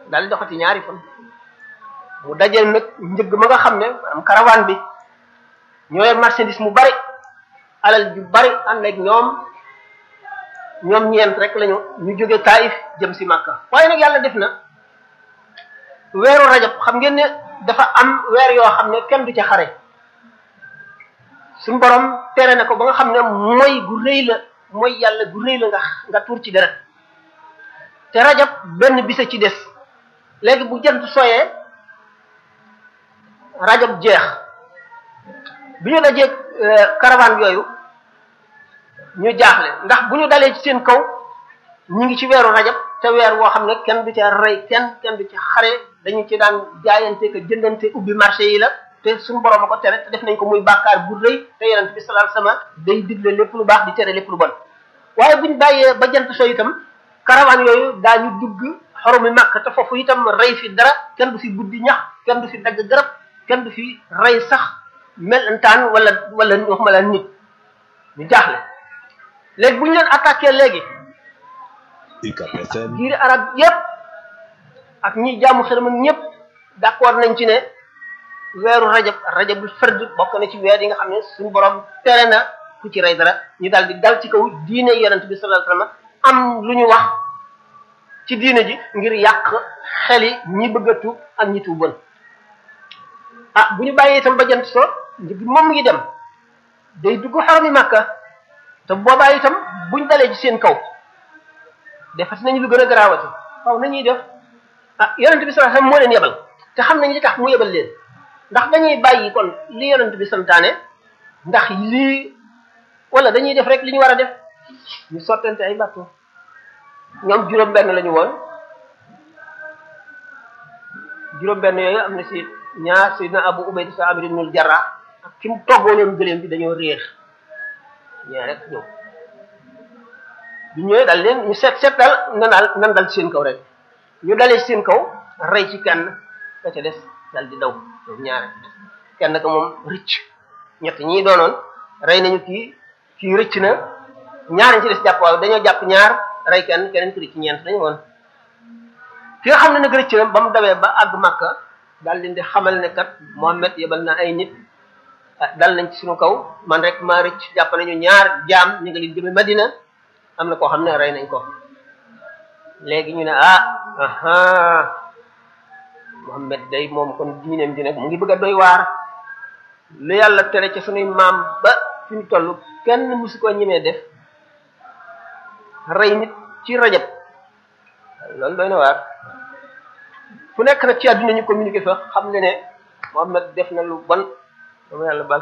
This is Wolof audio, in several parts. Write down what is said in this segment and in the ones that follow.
daal di doxati ñaari fan mu dajeel nag njëgg ma nga xam ne maanaam caravane bi ñooy marchandise mu bari alal ju bari ànd ak ñoom ñoom ñeent rek lañu ñu jóge Taif jëm si Makka waaye nag yàlla def na weeru rajab xam ngeen ne dafa am weer yoo xam ne kenn du ca xare suñu borom tere na ko ba nga xam ne mooy gu rëy la mooy yàlla gu rëy la nga nga tuur ci deret te rajab benn bisa ci des léegi bu jant soyee rajab jeex bi ñu dajee caravane yooyu ñu jaaxle ndax bu ñu dalee ci seen kaw ñu ngi ci weeru rajab te weer woo xam ne kenn du ca rey kenn kenn du ca xare dañu ci daan jaayante ko jëndante ubbi marché yi la te suñu borom a ko tere te def nañ ko muy bàkkaar bu rëy te yonent bi sallallahu alayhi wasallam day digle lépp lu baax di tere lépp lu bon waaye buñ bàyyee ba jant so itam caravane yooyu daañu dugg xoromi màkk te foofu itam rey fi dara kenn du fi buddi ñax kenn du fi dagg garab kenn du fi rey sax melentaan wala wala waxuma la nit ñu jaaxle léegi bu ñu leen attaqué léegi giiri arab yépp ak ñi jaamu xërëm ñëpp d'accord nañ ci ne weeru rajab rajabul fard bokk na ci weer yi nga xam ne suñu borom tere na ku ci rey dara ñu daal di dal ci kaw diine yonent bi sallallahu alayhi wasallam am lu ñu wax ci diine ji ngir yàq xeli ñi bëgg a tuub ak ñi tuuboon ah bu ñu bàyyee itam ba jant so njëg moom ngi dem day dugg xarami màkka te boobaa itam buñ dalee ci seen kaw defati nañu lu gën a garaawati waaw nañuy def ah yonent bi sallallahu alayhi wasallam moo leen yebal te xam nañ li tax mu yebal leen ndax dañuy bàyyi kon li yonent bi santaane ndax lii wala dañuy def rek li ñu war a def ñu sottante ay bateau ñoom juróom benn lañu woon juróom benn yooyu am na si ñaar sayyidina Abu Ubayda sa Amir ibnul Jarrah ak ki mu toggoonoon gëléem bi dañoo réer ñaar rek ñëw bu ñëwee dal leen ñu seet seet dal na daal nan dal seen kaw rek ñu dalee seen kaw rey ci kenn ka ca des dal di daw ñoom ñaare kenn ka moom rëcc ñett ñii doonoon rey nañu kii kii rëcc na ñaar ci des jàpp waaw dañoo jàpp ñaar rey kenn keneen ki rëcc ñeent dañu woon ki nga xam ne nag rëcc na ba mu dawee ba àgg Makka daal leen di xamal ne kat Muhammad yebal na ay nit dal nañ ci suñu kaw man rek maa rëcc jàpp nañu ñaar jaam ñu ngi leen jëme Madina am na koo xam ne rey nañ ko léegi ñu ne ah aha Muhammad day moom kon diineem ji nag mu ngi bëgg a doy waar lu yàlla tere ci sunuy maam ba fi ñu toll kenn musu ko ñemee def rey nit ci rajab loolu doy na waar fu nekk nag ci àdduna ñu communiqué fa xam ne ne Muhammad def na lu bon dama yàlla bal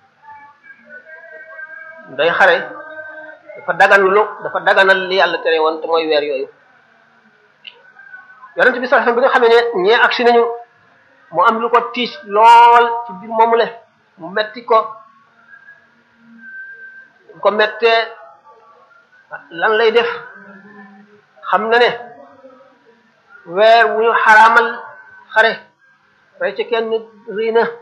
day xare dafa dagan lu dafa daganal li yàlla tere woon te mooy weer yooyu yonent bi sallallahu alayhi wasallam bi nga xamee ne ñee agsi nañu mu am lu ko tiis lool ci biir moomu le mu metti ko ko mettee lan lay def xam na ne weer wu ñu xaraamal xare rey ci kenn rëy na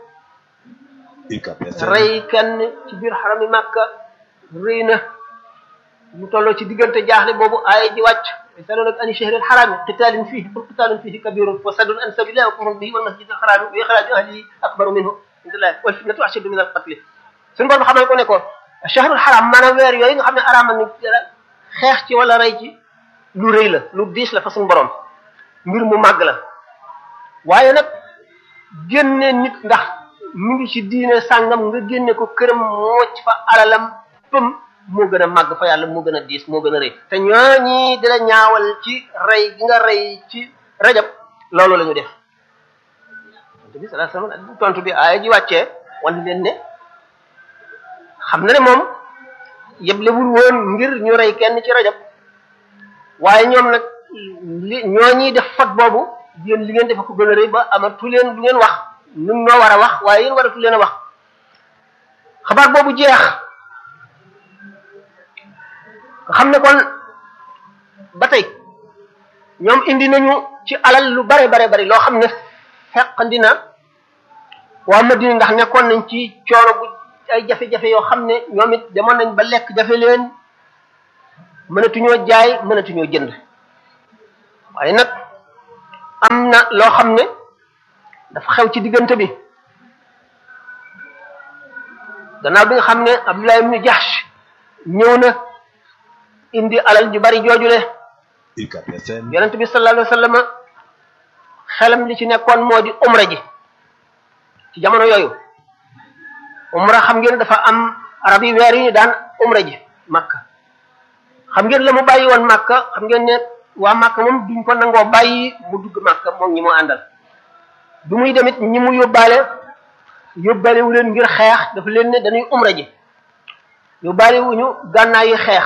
rey kenn ci biir xarami màkka rëy na mu tolloo ci diggante jaaxle boobu aaya ji wàcc yasalunaka ani shahril harami qitalin fihi qul qitalun fihi kabirun wa saddun an sabilillahi wa kufrun bihi wal masjidil harami wa ikhraju ahlihi akbaru minhu indallahi wal fitnatu ashaddu min al qatl suñu borom xamal ko ne ko shahrul haram maanaam weer yooyu nga xam ne araamal ni xeex ci wala rey ci lu rëy la lu diis la fa suñu borom mbir mu màgg la waaye nag génne nit ndax mu ngi ci diine sàngam nga génne ko këram mooc fa alalam pëm moo gën a màgg fa yàlla moo gën a diis moo gën a rëy te ñooñi dina ñaawal ci rey gi nga rey ci rajab loolu la ñu def tontu bi sallallahu alayhi wasallam tontu bi aaya ji wàccee wan leen ne xam na ne moom yeblewul woon ngir ñu rey kenn ci rajab waaye ñoom nag li ñooñi def fot boobu yéen li ngeen defe ko gën a rëy ba amatu leen lu ngeen wax nun noo war a wax waaye yéen waratu leen a wax xabaar boobu jeex xam ne kon ba tey ñoom indi nañu ci alal lu bare bare bari loo xam ne feqandi na waa Madina ndax nekkoon nañ ci coono bu ay jafe-jafe yoo xam ne ñoom it demoon nañ ba lekk jafe leen mënatuñoo jaay mënatuñoo jënd waaye nag am na loo xam ne dafa xew ci diggante bi gannaaw bi nga xam ne Abdullah ibn Jahsh ñëw na indi alal ju bari joojule yonent bi sallallahu alayhi wa sallam xelam li ci nekkoon moo di umra ji ci jamono yooyu umra xam ngeen dafa am arab yi weer yi ñu daan umra ji makka xam ngeen la mu bàyyi woon makka xam ngeen ne waa makka moom duñ ko nangoo bàyyi mu dugg makka moom ñi mu àndal du muy demit ñi mu yóbbaale yóbbaale wu leen ngir xeex dafa leen ne dañuy umra ji yóbbaale wuñu gànnaay yi xeex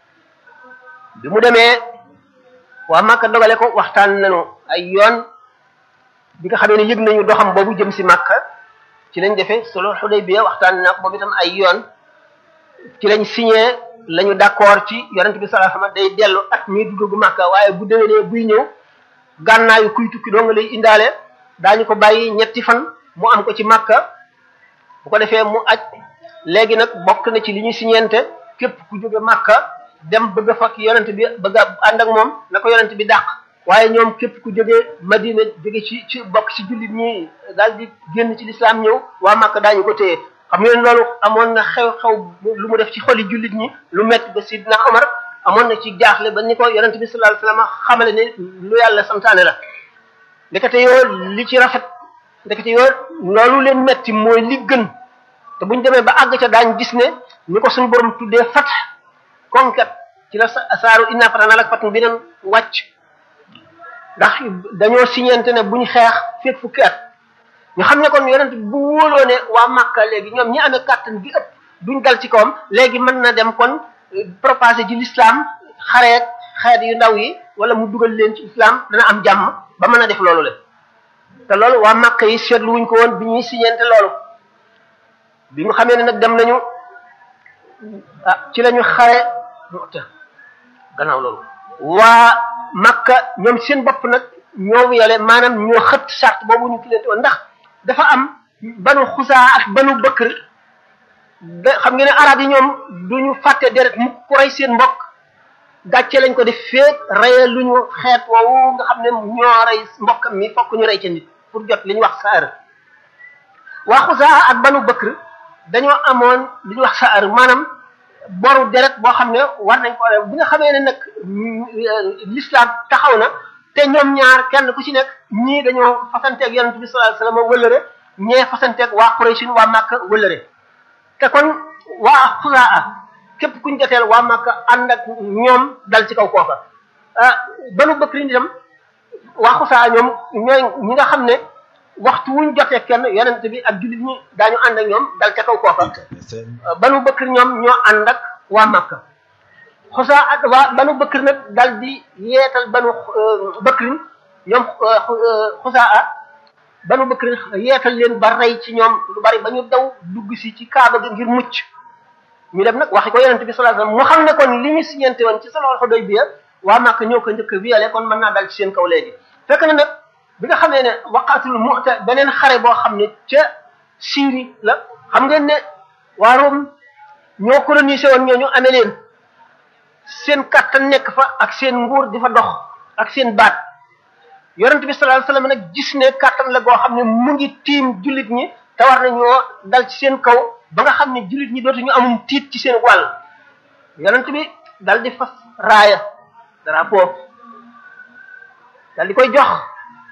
bi mu demee waa makka dogale ko waxtaan nañu ay yoon bi nga xamee ne yëg nañu doxam boobu jëm si makka ci lañ defee solo Xudaybiya waxtaan naa ko boobu itam ay yoon ci lañ signé lañu d'accord ci yonent bi sallallahu alayhi wasallam day dellu at mii dugg Makka waaye bu déwénee buy ñëw gànnaayu kuy tukki doo nga lay indaale daañu ko bàyyi ñetti fan mu am ko ci Makka bu ko defee mu aj léegi nag bokk na ci li ñu signente képp ku jóge Makka dem bëgg a fakk yonent bi bëgg a ànd ak moom na ko yonent bi dàq waaye ñoom képp ku jógee Madina jóge ci ci bokk ci jullit ñi daal di génn ci lislaam ñëw waa Makka daañu ko téye xam ngeen loolu amoon na xew-xew lu mu def ci xoli jullit ñi lu metti ba Sidna Omar amoon na ci jaaxle ba ni ko yonent bi sallallahu alayhi wasallam xamale ne lu yàlla santaane la ndekete yoo li ci rafet ndekete yoo loolu leen metti mooy li gën te buñ demee ba àgg ca daañ gis ne ñu ko suñu borom tuddee fat conquête ci la saaru inna fatahna laka fathan bi neen wàcc ndax dañoo signante ne buñ xeex fekk fukki at ñu xam ne kon yonent bu wóoloo ne waa Makka léegi ñoom ñi amee kàttan gi ëpp duñ dal ci kawam léegi mën na dem kon propager ci l'islam xareet xeet yu ndaw yi wala mu dugal leen ci islam dana am jàmm ba mën a def loolu le te loolu waa Makka yi seetlu wuñ ko woon bi ñuy signante loolu bi nga xamee ne nag dem nañu ah ci lañu xare Mu'ta gannaaw loolu waa Makka ñoom seen bopp nag ñoo yele maanaam ñoo xët charte boobu ñu kilante woon ndax dafa am banu xusaa ak banu bëkkër da xam ngeen ne arab yi ñoom duñu fàtte deret mu ku rey seen mbokk gàcce lañ ko def feet reye lu ñu xeet woowu nga xam ne ñoo rey mbokkam mi fokk ñu rey ca nit pour jot li ñu wax saar waa xusaa ak banu bëkkër dañoo amoon li ñu wax saar maanaam boru deret boo xam ne war nañ ko bi nga xamee ne nag l'islam taxaw na te ñoom ñaar kenn ku ci nekk ñii dañoo fasanteeg yonent bi sallallahu alayhi wasallam wëllëre ñee fasanteeg waa Quraysh waa Makka wëllëre te kon waa Xusaa képp kuñ joteel waa Makka ànd ak ñoom dal ci kaw kooka ah Banu Bakri itam waa Xusaa ñoom ñooy ñi nga xam ne waxtu wuñ jotee kenn yonent bi ak jullit ñi daañu ànd ak ñoom dal ca kaw kooka Banu Bakri ñoom ñoo ànd ak waa Makka xusaa ak waa banu bëkkër nag dal di yeetal banu bëkkrin ñoom xusaa banu bëkkrin yeetal leen ba rey ci ñoom lu bari ba ñu daw dugg si ci kaaba gi ngir mucc ñu dem nag waxi ko yonente bi sallallahu alayhi wasallam mu xam ne kon li ñu siñente woon ci sulhul Hudaybiya waa Makka ñoo ko njëkk violé kon mën naa dal ci seen kaw léegi fekk na nag bi nga xamee ne waqatul Mu'ta beneen xare boo xam ne ca Syrie la xam ngeen ne waa Rome ñoo colonisé woon ñoo ñu amee leen seen kàttan nekk fa ak seen nguur di fa dox ak seen baat yonent bi sallallahu alayhi wasallam nag gis ne kàttan la goo xam ne mu ngi tiim jullit ñi te war nañoo dal ci seen kaw ba nga xam ne jullit ñi dootuñu amum tiit ci seen wàll yonent bi dal di fas raaya drapeau dal di koy jox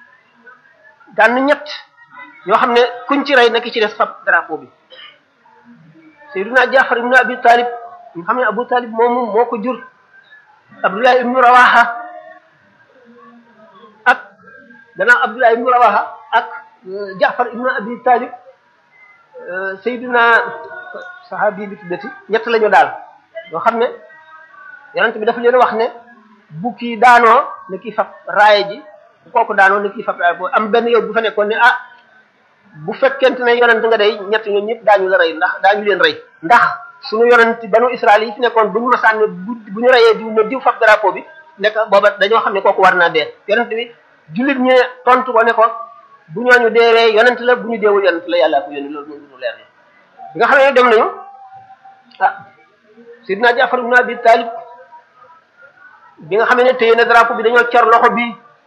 daan ñett ñoo xam ne kuñ ci rey naki ci des fab drapeau bi Sayyiduna Jaafar ibn Abi Talib nga xam ne Abu Talib moomu moo ko jur Abdullah ibn Rawaha ak gannaaw Abdullah ibn Rawaha ak Jaafar ibn Abi Talib Sayyiduna sahabi bi tuddati ñett la ñu daal yoo xam ne yonent bi dafa leen wax ne bu kii daanoo ne kii fab raaye ji bu kooku daanoo ne kii fab raaye boobu am benn yow bu fa nekkoon ne ah bu fekkente ne yonent nga day ñett ñoom ñëpp daañu la rey ndax daañu leen rey ndax suñu yonent banu Israël yi fi nekkoon bu ñu masaan ne bu bu ñu reyee diw ne diw fab drapeau bi nekk booba dañoo xam ne kooku war naa dee yonent bi jullit ñi tontu ko ne ko bu ñooñu deewee yonent la bu ñu deewul yonent la yàllaa ko yónni loolu moom lu leer la bi nga xam ne dem nañu ah Sidna Jaafar ibn Abi Talib bi nga xam ne téye na drapeau bi dañoo cor loxo bi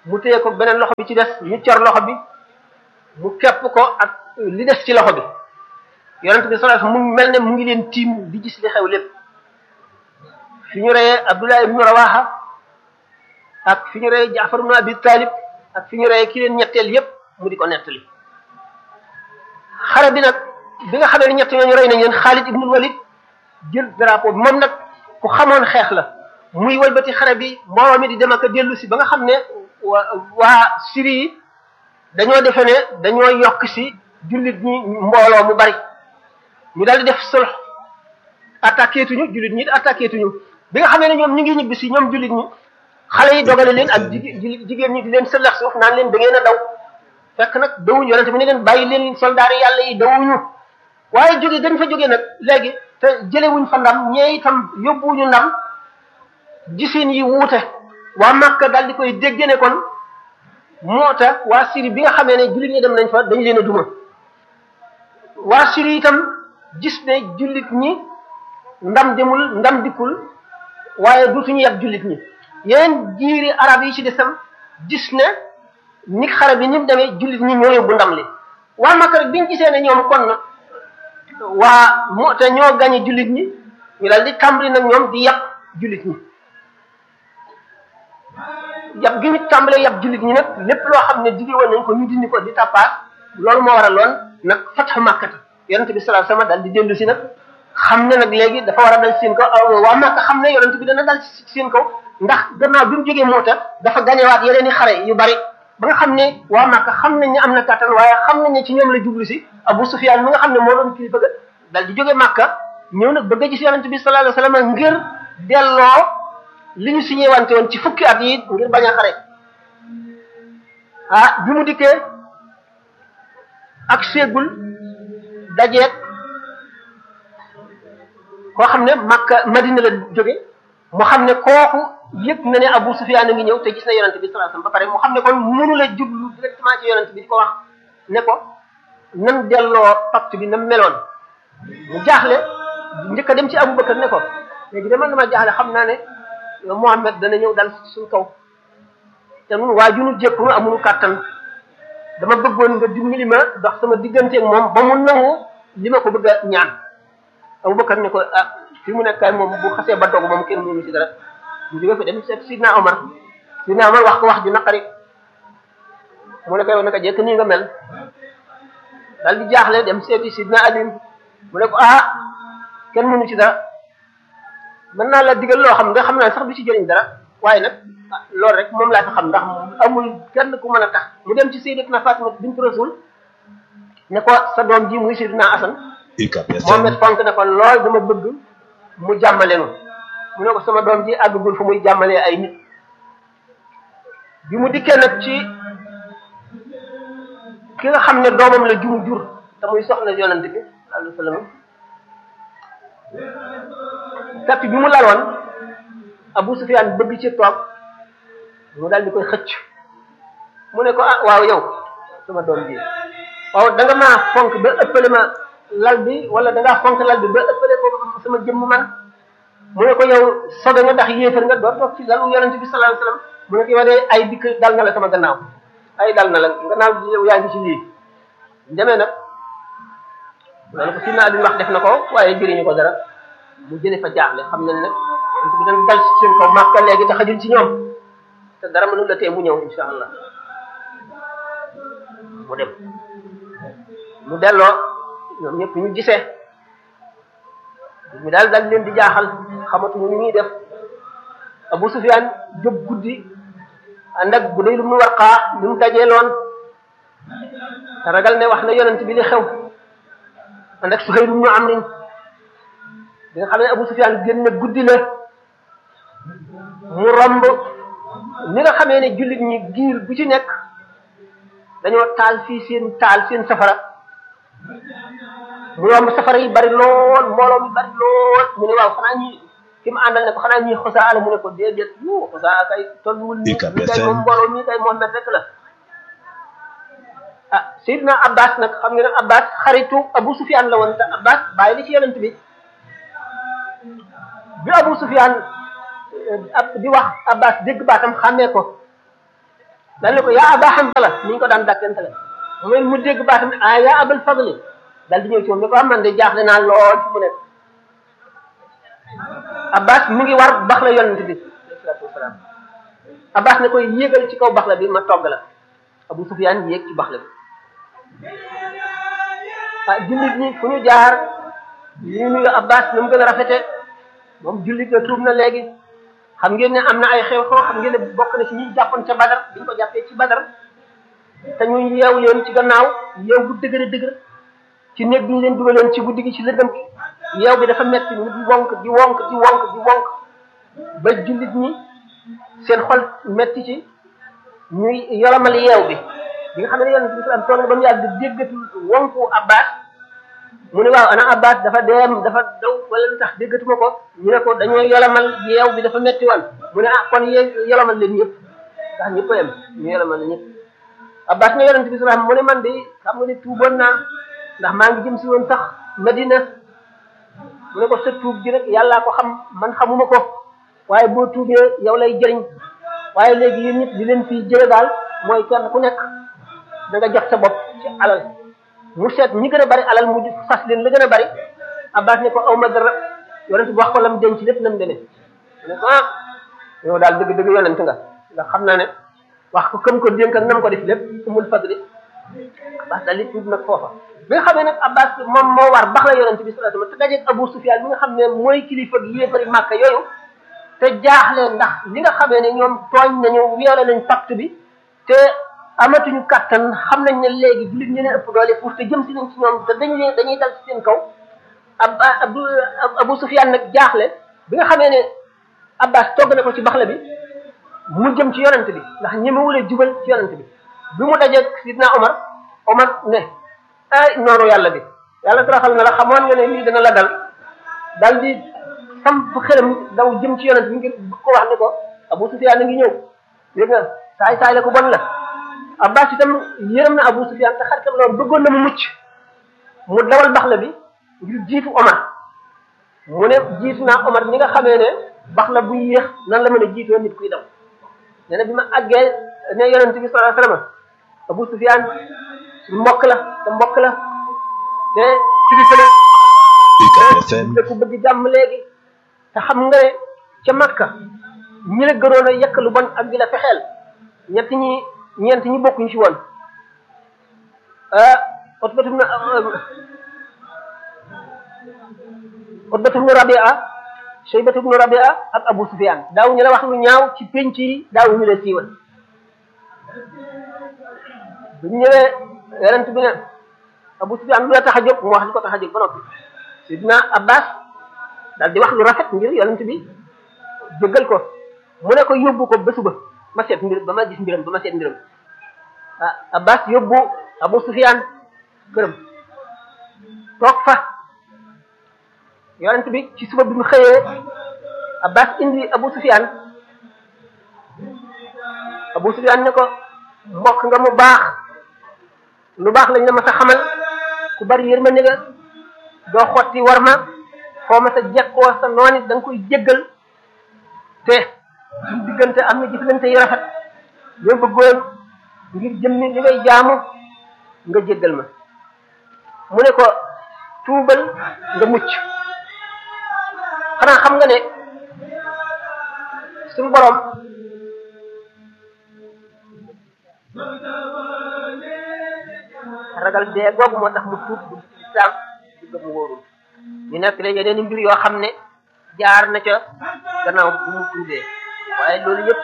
mu téye ko beneen loxo bi ci des ñu cor loxo bi mu kepp ko ak li des ci loxo bi yonent bi sallallahu alayhi wasallam mu mel ne mu ngi leen tiim di gis li xew lépp fi ñu reyee Abdullah ibnu Rawaha ak fi ñu reyee Jaafar ibnu Abi Talib ak fi ñu reyee ki leen ñetteel yépp mu di ko nettali xare bi nag bi nga xamee ne ñett ñooñu rey nañ leen Xaalid ibnu Walid jël drapeau bi moom nag ku xamoon xeex la muy walbati xare bi mbooloo mi di dem ak a dellu si ba nga xam ne waa waa Syrie yi dañoo defe ne dañoo yokk si jullit ñi mbooloo mu bari ñu daal di def sulh attaqué tuñu jullit ñi attaqué tuñu bi nga xamee ne ñoom ñu ngi ñibbi si ñoom jullit ñi xale yi dogale leen ak jigéen jigéen ñi di leen sëllax suuf naan leen da ngeen a daw fekk nag dawuñu yonente bi ne leen bàyyi leen soldaar yi yàlla yi dawuñu waaye jóge dañ fa jógee nag léegi te jëlewuñ fa ndam ñee itam yóbbuwuñu ndam gisin yi wuute waa Makka daal di koy dégg ne kon moo tax waa Syrie bi nga xamee ne jullit ñi dem nañ fa dañ leen a duma waa Syrie itam gis ne jullit ñi ndam demul ndam dikkul waaye dutuñu yab jullit ñi yeneen jiiri arab yi ci desam gis ne ni xare bi ni mu demee jullit ñi ñoo yóbbu ndam li waa Makka rek biñ gisee ne ñoom kon na waa moo te ñoo gañe jullit ñi ñu daal di tàmbali nag ñoom di yab jullit ñi yab gi ñu tàmbalee yab jullit ñi nag lépp loo xam ne digge woon nañ ko ñu dindi ko di tappaat loolu moo waraloon nag fatxu màkkata yonente bi sallallahu alayhi wasallam daal di dellu si nag xam ne nag léegi dafa war a dal seen kaw waa Makka xam ne yonente bi dana dal seen kaw ndax gannaaw bi mu jógee Moota dafa gañewaat yeneen i xare yu bari ba nga xam ne waa Makka xam nañ ne am na kàttan waaye xam nañ ne ci ñoom la jublu si Abu Sufyaan mi nga xam ne moo doon kilifa ga dal di jóge Makka ñëw nag bëgg a gis yonente bi sallallahu alayhi wasallam ngir delloo li ñu signé wante woon ci fukki at yi ngir bañ a xare ah bi mu dikkee ak séegul dajeeg koo xam ne Makka Madina la jóge mu xam ne kooku yëg na ne Abu Sufyaan a ngi ñëw te gis na yonent bi sallallahu alayhi wasallam ba pare mu xam ne kon mënu la jublu directement ci yonent bi di ko wax ne ko nan delloo pacte bi na meloon mu jaaxle njëkk a dem ci Abu Bakar ne ko léegi de man dama jaaxle xam naa ne Muhammad dana ñëw dal suñ kaw te nun waa junu jékkunu amunu kàttan dama bëggoon nga dimbali ma dox sama digganteeg moom ba mu nangu li ma ko bëgg a ñaan Abubakar ne ko ah fi mu nekkaay moom bu xasee ba dogu moom kenn mënu ci dara mu jóge fi dem seet Sidna Omar Sidna Omar wax ko wax ju naqari mu ne ko yow naka jekk nii nga mel dal di jaaxle dem seeti Sidna Ali mu ne ko ah kenn mënu ci dara mën naa la digal loo xam nga xam naa sax du ci jëriñ dara waaye nag loolu rek moom laa fi xam ndax amul kenn ku mën a tax mu dem ci sayyidatuna Fatima bint Rasul ne ko sa doom ji muy sayyidina Asan Mohamed fonk ne ko lool dama bëgg mu jàmmale nu mu ne ko sama doom ji àggagul fu muy jàmmalee ay nit bi mu dikkee nag ci ki nga xam ne doomam la jumu jur te muy soxna yonent bi sallallahu alayhi wasallam tappi bi mu laloon Abu Sufyaan bëgg ci toog mu daal di koy xëcc mu ne ko ah waaw yow sama doom ji waaw da nga maa fonk ba ëppale ma lal bi wala da ngaa fonk lal bi ba ëppale ko sama jëmm man mu ne ko yow sobe nga ndax yéefar nga doo toog ci lalu yonente bi sallallahu alayhi wasallam mu ne ko yow de ay dikk dal na la sama gannaaw ay dal na la gannaaw yow yaa ngi ci lii demee nag loolu ko Sidna Ali wax def na ko waaye jëriñu ko dara mu jële fa jaaxle xam nañ nag yonente bi dañ dal ci seen kaw Makka léegi te xajul ci ñoom te dara mënul la tee mu ñëw insha allah mu dem mu delloo ñoom ñëpp ñu gisee mi daal daal leen di jaaxal xamatuñu ni ñuy def Abu Sufyaan jóg guddi ànd ak Budayl ibn Warqa li mu dajeeloon te ragal ne wax na yonent bi li xew ànd ak Suhayl ibn Amr bi nga xam ne Abu Sufyaan génn guddi la mu romb ni nga xamee ne jullit ñi giir bu ci nekk dañoo taal fii seen taal seen safara mu romb safara yi bari lool mbooloo mi bari lool mu ne waaw xanaa ñi ki mu àndal ne ko xanaa ñi xosaa ala mu ne ko déedéet yu xosaa kay tolluwul nii ñu kay moom mbooloo mi kay Muhammad rek la ah Seydina Abbas nag xam nga ne Abbas xaritu Abu Sufyaan la woon te Abbas bàyyi li ci yonent bi bi Abu Sufyaan ab di wax Abbas dégg baatam xàmmee ko dal ne ko yaa aba Hanzala ni ñu ko daan dàkkante la mu mu dégg baatam ne ah yaa abal fadli dal di ñëw ci moom ne ko am man de jaaxle naa lool fi mu nekk Abbas mu ngi war bax la yonent bi alayhi salaatu wasalaam Abbas ne koy yéegal ci kaw bax la bi ma togg la Abu Sufyaan yéeg ci bax la bi ah jullit ñi fu ñu jaar ñu nuyu Abbas na mu gën a rafete moom jullit la tuub na léegi xam ngeen ne am na ay xew-xew xam ngeen ne bokk na ci ñi jàppoon ca Badar biñ ko jàppee ci Badar te ñu yeew leen ci gannaaw yeew bu dëgër dëgër ci néeg bi ñu leen dugaloon ci guddi gi ci lëndëm gi yeew bi dafa metti ñu di wonk di wonk di wonk di wonk ba jullit ñi seen xol metti ci ñuy yolomal yeew bi bi nga xam ne yonent bi sallam toog na ba mu yàgg déggatul wonku Abbas mu ne waaw ana Abbas dafa deem dafa daw wala lu tax déggatuma ko ñu ne ko dañoo yolomal yeew bi dafa metti woon mu ne ah kon yee yolomal leen ñëpp ndax ñëpp a yem ñu yolomal leen ñëpp Abbas ne yonent bi sallam mu ne man de xam nga ne tuuboon naa ndax maa ngi jëm si woon sax Medina mu ne ko sa tuub gi rek yàllaa ko xam man xamuma ko waaye boo tuubee yow lay jëriñ waaye léegi yéen ñëpp di leen fii jële daal mooy kenn ku nekk da nga jox sa bopp ci alal mu seet ñi gën a bari alal mu sas leen la gën a bari Abbas ne ko aw ma dara yonent bi wax ko lam denc lépp nam demee mu ne ko ah yow daal dëgg dëgg yonent nga ndax xam naa ne wax ko këm ko dénk ak nam ko def lépp umul fadli Abbas daal di tuub nag foofa bi nga xamee nag Abbas moom moo war bax la yonent bi sallallahu alayhi wasallam te dajeeg Abu Sufyan bi nga xam ne mooy kilifa gi yéefari Màkka yooyu te jaaxle ndax li nga xamee ne ñoom tooñ nañu weele nañ pacte bi te amatuñu kattan xam nañ ne léegi jullit ñu leen ëpp doole pour te jëm si nañ ci ñoom te dañu leen dañuy dal ci seen kaw ab Abu Abu Sufyan nag jaaxle bi nga xamee ne Abbas togg na ko ci baxla bi mu jëm ci yonent bi ndax ñemewulee jubal ci yonent bi bi mu dajeeg Sidna Omar Omar ne ay noonu yàlla bi yàlla taraxal na la xamoon nga ne lii dana la dal dal di samp xelam daw jëm ci yonent bi ngir ko wax ne ko Abu Sufyan a ngi ñëw dégg nga saay saay la ko bon la Abbas itam yërëm na Abu Sufyan te xaritam loolu bëggoon na mu mucc mu dawal baxla bi ngir jiitu Omar mu ne jiitu naa Omar ñi nga xamee ne baxla bu yéex nan la mën a jiitoo nit kuy daw nee na bi ma àggee ne yonent bi sallallahu alayhi wasallam Abu Sufyan su mbokk la te mbokk la te kilifa la te ku bëgg jàmm léegi te xam nga ne ca Makka ñi la gënoon a yekk lu bon ak di la fexeel ñett ñi ñeent ñi bokkuñ ci woon Utbatu ibn Utbatu ibn Rabi'a Shaybatu ibn Rabi'a ak Abu Sufyan daawuñu la wax lu ñaaw ci penc yi daawuñu la siiwal bu ñëwee yonent bi ne Abu Sufyan lu la tax a jóg mu wax li ko tax a jóg ba noppi Sidna Abbas daal di wax lu rafet ngir yonent bi jëggal ko mu ne ko yóbbu ko ba suba ma seet mbir ba ma gis mbiram ba ma seet mbiram ah Abbas yóbbu Abu Sufyan këram toog fa yonent bi ci suba bi mu xëyee Abbas indi Abu Sufyan Abu Sufyan ne ko mbokk nga mu baax lu baax lañ la ma sa xamal ku bari yërmande nga doo xotti war ma foo ma sa jekkoo sa noon it da nga koy jéggal te suñ diggante am na jëflante yu rafet yoo bëggoon ngir jëmmi li ngay jaamu nga jéggal ma mu ne ko tuubal nga mucc xanaa xam nga ne suñu borom ragal dee googu moo tax mu tuub bu islam di gëm wóorul ñu nekk la yeneen i mbir yoo xam ne jaar na ca gannaaw bu mu tuubee waaye loolu yëpp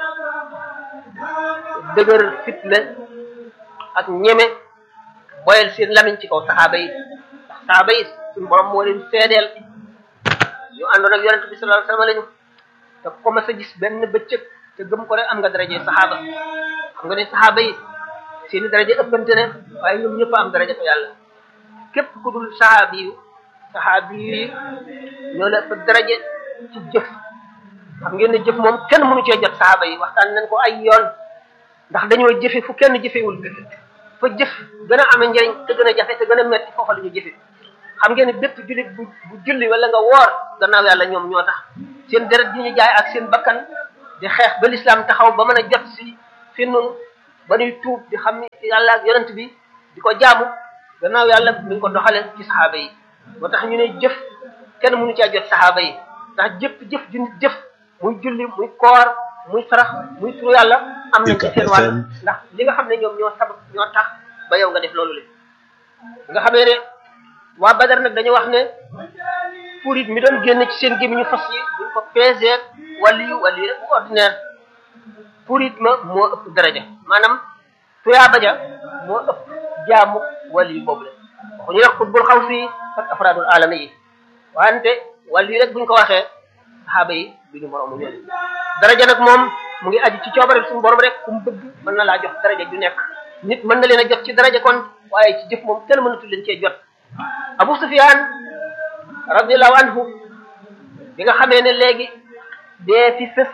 dëgër fit la ak ñeme boyal seen lamiñ ci kaw saxaaba yi ndax saxaaba yi suñu borom moo leen seedeel ñu àndoon ak yonente bi sallallahu alayhi wasallam lañu te ko ma sa gis benn bëccëg te gëm ko rek am nga daraje saxaaba xam nga ne saxaaba yi seeni daraje ëppante ne waaye ñoom ñëpp am daraja fa yàlla képp ku dul saxaabi yu saxaabi yi ñoo la ëpp daraje ci jëf xam ngeen ne jëf moom kenn mënu cee jot saxaaba yi waxtaan nañ ko ay yoon ndax dañoo jëfe fu kenn jëfewul fa jëf gën a amee njëriñ te gën a jafe te gën a metti foofa la ñu jëfe xam ngeen ne bépp jullit bu bu julli wala nga woor gannaaw yàlla ñoom ñoo tax seen deret di ñu jaay ak seen bakkan di xeex ba lislaam taxaw ba mën a jot si fi nun ba ñuy tuub di xam ni yàlla ak yonent bi di ko jaamu gannaaw yàlla mi ngi ko doxale ci saxaaba yi moo tax ñu ne jëf kenn mënu caa jot saxaaba yi ndax jëpp jëf ju nit jëf muy julli muy koor muy sarax muy turu yàlla am nañ ci seen wàll ndax li nga xam ne ñoom ñoo sabab ñoo tax ba yow nga def loolu le nga xamee ne waa Badar nag dañu wax ne purit mi doon génn ci seen gémmiñu fas yi buñ ko peser wàllu yu wàllu rek bu ordinaire purit ma moo ëpp daraja maanaam tuyaaba ja moo ëpp jaamu wàllu yu boobu la waxuñu rek xutbul xaw fii ak afraadul alami yi wante wàllu yi rek buñ ko waxee saxaaba yi duñu moroomu ñoom daraja nag moom mu ngi aju ci coobare suñu borom rek ku mu bëgg mën na laa jox daraja ju nekk nit mën na leen a jot ci daraja kon waaye ci jëf moom kenn mënatul leen cee jot Abu Sufyaan radiallahu anhu bi nga xamee ne léegi dee fi fës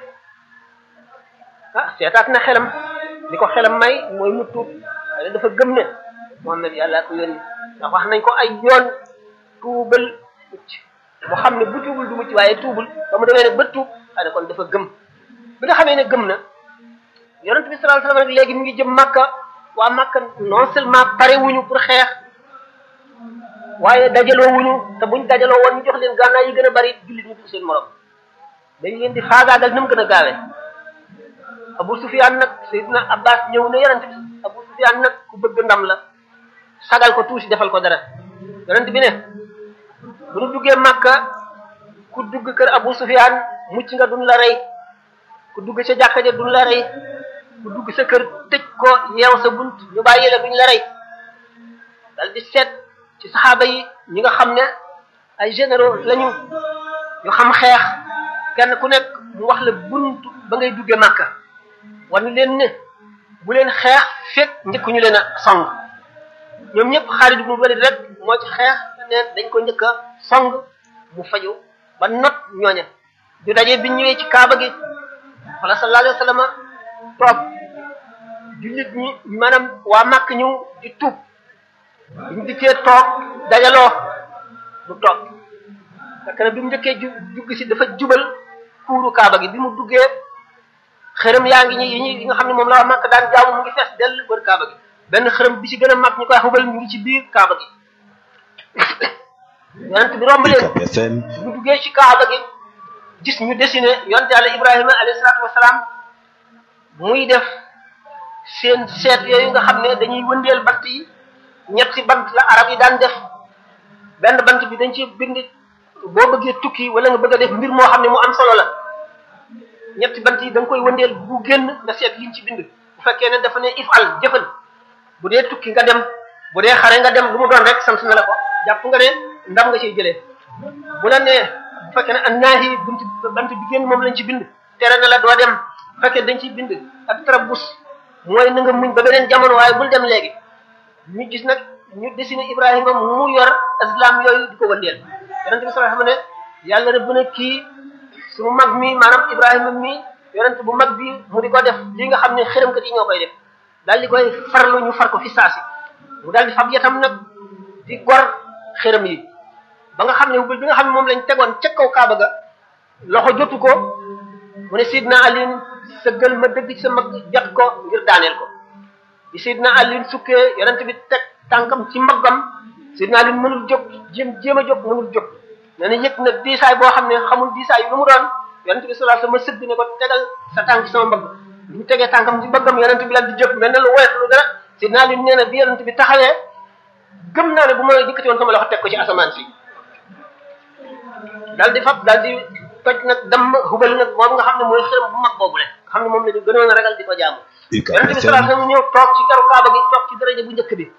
ah seetaat na xelam li ko xelam may mooy mu tuub waaye dafa gëm ne Muhammad yàlla ko yónni ndax wax nañ ko ay yoon tuubal mucc mu xam ne bu tuubul du mucc waaye tuubul ba mu demee ne ba tuub xane kon dafa gëm bi nga xamee ne gëm na yonent bi sallallahu alayhi wasallam rek léegi mu ngi jëm Makka waa Makka non seulement pare wuñu pour xeex waaye dajaloo wuñu te buñ dajaloo woon ñu jox leen gànnaay yi gën a bari jullit ñu du seen morom dañ leen di faagaagal na mu gën a gaawee Abu Sufyaan nag Seydina Abbas ñëw ne yonent bi Abu Sufyaan nag ku bëgg ndam la sagal ko tuuti defal ko dara yonent bi ne bu nu duggee Makka ku dugg kër Abu Sufyaan mucc nga duñ la rey ku dugg sa jàkka ja duñ la rey ku dugg sa kër tëj ko yeew sa bunt ñu bàyyi la duñ la rey dal di seet ci saxaaba yi ñi nga xam ne ay généraux lañu ñu xam xeex kenn ku nekk mu wax la bunt ba ngay duggee Makka wan leen ne bu leen xeex fekk njëkk ñu leen a song ñoom ñëpp Xaalid ibn Walid rek moo ci xeex neen dañ ko njëkk a song mu faju ba not ñooña ñu dajee biñ ñëwee ci Kaaba gi wala sallallahu alayhi wa sallam toog jullit ñi maanaam waa Makka ñëw di tuub biñ dikkee toog dajaloo du toog fekk na bi mu njëkkee ju jugg si dafa jubal kuuru Kaaba gi bi mu duggee xërëm yaa ngi ñi yi ñi nga xam ne moom la waa Makka daan jaamu mu ngi fees dell wër Kaaba gi benn xërëm bi ci gën a mag ñu koy xubal mu ngi ci biir Kaaba gi yonent bi romb leen bu duggee ci Kaaba gi gis ñu dessiné yonent Yàlla Ibrahima alayhi salaatu wasalaam muy def seen seet yooyu nga xam ne dañuy wëndeel bant yi ñetti bant la arab yi daan def benn bant bi dañ ci bind boo bëggee tukki wala nga bëgg a def mbir moo xam ne mu am solo la ñetti bant yi da nga koy wëndeel bu génn nga seet liñ ci bind bu fekkee ne dafa ne ifal jëfal bu dee tukki nga dem bu dee xare nga dem lu mu doon rek sant na la ko jàpp nga ne ndam nga ciy jëlee bu la nee bu fekkee ne an naahi bunt bant bi génn moom lañ ci bind tere na la doo dem bu fekkee dañ ciy bind ak tarabus mooy na nga muñ ba beneen jamono waaye bul dem léegi ñu gis nag ñu dessiné Ibrahima mu yor islam yooyu di ko wëndeel yonent bi sallallahu alayhi wasallam ne yàlla rëbb na kii suñu mag mi maanaam Ibrahima mi yonent bu mag bi mu di ko def li nga xam ne xërëmkat yi ñoo koy def daal di koy farlu ñu far ko fi saasi mu daal di fab yatam nag di gor xërëm yi ba nga xam ne bi nga xam ne moom lañ tegoon ca kaw Kaaba ga loxo jotu ko mu ne Sidna Ali sëggal ma dëgg ci sa mag jot ko ngir daaneel ko bi Sidna Ali sukkee yonent bi teg tànkam ci mbaggam Sidna Ali mënul jóg jéem jéem a jóg mënul jóg nee na yëg na diisaay boo xam ne xamul diisaay yu lu mu doon yonent bi sallallahu alayhi wasallam sëgg ne ko tegal sa tànk sama mbagg bi mu tegee tànkam ci mbaggam yonent bi lan di jóg mel ne lu woyof lu dara Sidna Ali nee na bi yonent bi taxawee gëm naa ne bu ma yëkkati woon sama loxo teg ko ci asamaan si daal di fab daal di toj nag damm hubal nag moom nga xam ne mooy xërëm bu mag boobu le nga xam ne moom la ñu gënoon a ragal di ko jaamu yonent bi sallallahu alayhi wasallam ñëw toog ci karu kaaba gi toog ci daraja bu njëkk bi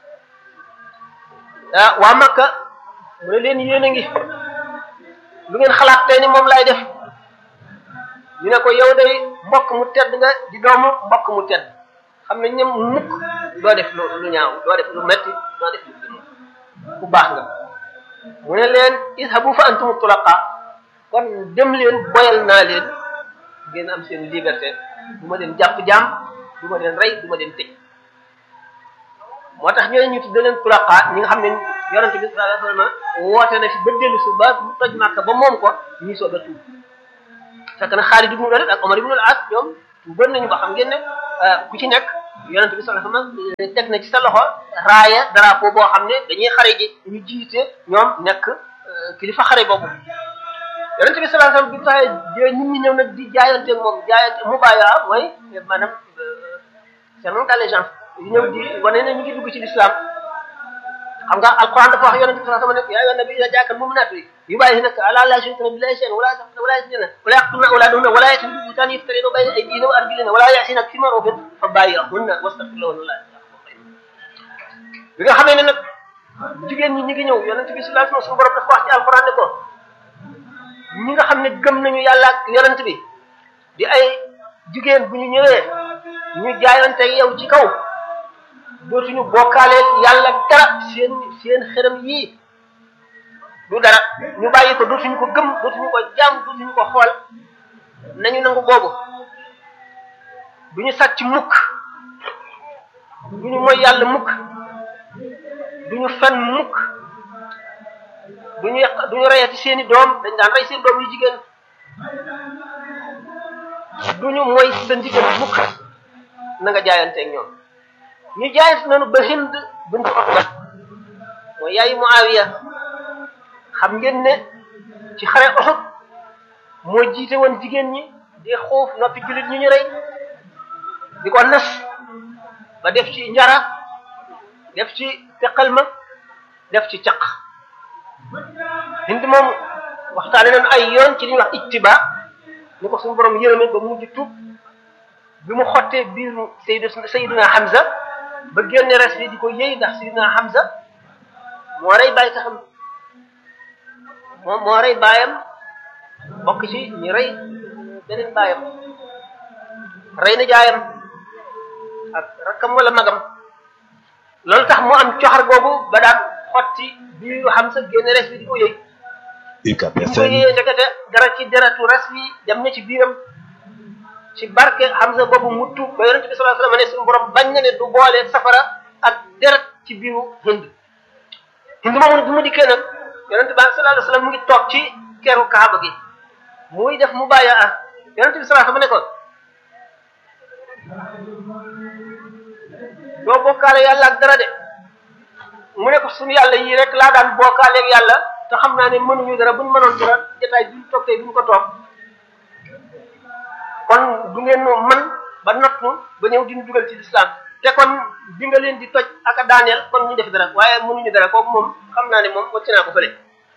ah waa Makka mu ne leen yéen a ngi lu ngeen xalaat tey ni moom laay def ñu ne ko yow day mbokk mu tedd nga di doomu mbokk mu tedd xam ne ñoom mukk doo def lu lu ñaaw doo def lu metti doo def lu gën ku baax nga mu ne leen ishabu fa antum tulaqa kon dem leen boyal naa leen ngeen am seen liberté du ma leen jàpp jaam du ma leen rey du ma leen tëj moo tax ñooñu ñu tudde leen tulaqa ñi nga xam ne yonente bi sallallahu alayhi wasallam woote na fi ba dellu su ba mu toj Makka ba moom ko ñuy soog a tuub fekk na Xaalid ibn Walid ak Omar ibn al-As ñoom tuuboon nañu ba xam ngeen ne ku ci nekk yonent bi sallallahu alayhi wasallam teg na ci sa loxo raaya drapeau boo xam ne dañuy xare ji ñu jiite ñoom nekk kilifa xare boobu yonent bi sallallahu alayhi wasallam bi taxee nit ñi ñëw nag di jaayante moom jaayante mu bàyyaa mooy maanaam serment d'allégeance yu ñëw di wane ne ñu ngi dugg ci l'islam xam nga alquran dafa wax yonent bi sallallahu alayhi wasallam ne yaa ayyuhan nabiyyu idhaa jaa'aka al-mu'minaatu yubaayyi'uunaka alaa laa yushrikna billahi shay'an wala wala yasrikna wala yaqtulna awlaadahunna wala ya'tuuna bi buhtaanin yaftarinahu bayna aydiihinna wa arjulihinna wala ya'siinaka fii ma'ruufin fabaayi'hunna wastaghfir lahunna bi nga xamee ne nag jigéen ñi ñi ngi ñëw yonent bi sallallahu alayhi wasallam suñu borom dafa wax ci alquran ne ko ñi nga xam ne gëm nañu yàlla ak yonent bi di ay jigéen bu ñu ñëwee ñu jaayante yow ci kaw dootuñu bokkaale yàlla dara seen seen xërëm yii du dara ñu bàyyi ko dootuñu ko gëm dootuñu ko jaam dootuñu ko xool nañu nangu boobu du ñu sàcc mukk du ñu moy yàlla mukk du ñu fen mukk du ñu yàq du ñu reyati seeni doom dañ daan rey seen doom yu jigéen du ñu moy sa ndigal mukk na nga jaayanteeg ñoom ñu jaayante noonu ba Hind bint Utba mooy yaayu Muawiya xam ngeen ne ci xare Uhud moo jiite woon jigéen ñi di xuuf noppi jullit ñu ñu rey di ko nas ba def ci njara def ci teqal ma def ci caq Hind moom waxtaane nañu ay yoon ci li ñuy wax ittiba ni ko suñu borom yërëme ba mujj tuub bi mu xottee biiru Sayyidu Sayyiduna Hamza ba génne res bi di ko yëy ndax Sayyiduna Hamza moo rey bàyyi taxam moom moo rey baayam bokk ci ñu rey beneen baayam rey na jaayam ak rakkam wala magam loolu tax mu am coxar googu ba daan xotti biiru Hamza génne res bi di ko yëy UCAB bu ko FM yëyee ndekete dara ci deratu res bi dem na ci biiram ci barke Hamza boobu mu tuub ba yonente bi sallallahu alayhi wasallam ne suñu borom bañ na ne du boole safara ak deret ci biiru Hind Hind moomu bi mu dikkee nag yonente bi sallallahu alayhi wasallam mu ngi toog ci keru Kaaba gi muy def mu bàyyi ah yonente bi sallallahu alayhi wasallam ne ko doo bokkaale yàlla ak dara de mu ne ko suñu yàlla yii rek laa daan bokkaale ak yàlla te xam naa ne mënuñu dara buñ mënoon dara jotaay bi ñu toog tey duñ ko toog kon du ngeen man ba nattu ba ñëw diñu dugal ci lislaam te kon bi nga leen di toj ak a daaneel kon ñu def dara waaye mënuñu dara kooku moom xam naa ne moom wacc naa ko fële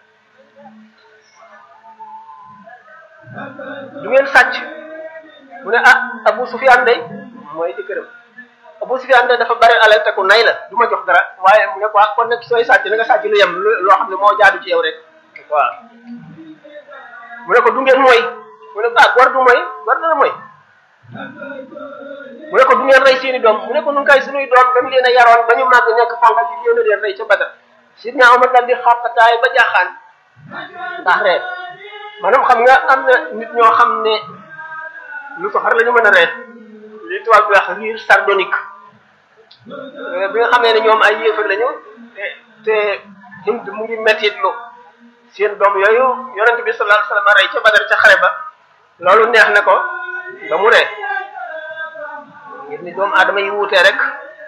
du ngeen sàcc mu ne ah Abu Sufyaan day mooy di këram Abu Sufyaan day dafa bari alal te ku nay la du ma jox dara waaye mu ne ko ah kon nag sooy sàcc na nga sàcc lu yem lu- loo xam ne moo jaadu ci yow rek waaw mu ne ko du ngeen mooy mu ne ko ah gor du mooy gor dana mooy mu ne ko du ngeen rey seeni doom mu ne ko nun kay suñuy doom dañu leen a yaroon ba ñu màgg nekk fangal ci yéen a leen rey ca Badar sidna Omar dal di xàqataay ba jaaxaan ndax reet maanaam xam nga am na nit ñoo xam ne lu soxar la ñu mën a reet li tubaab bi wax rire sardonique bi nga xamee ne ñoom ay yéefar lañu te te Hind mu ngi mettit lu seen doom yooyu yonent bi sallallahu alayhi wasallam rey ca Badar ca xare ba loolu neex na ko ba mu ree ngir ni doomu aadama yi wuutee rek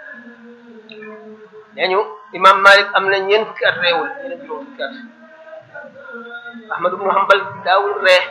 nee ñu imam Malik am na ñeent fukki at reewul ñeneen juróom fukki at Ahmad ibn Hanbal daawul ree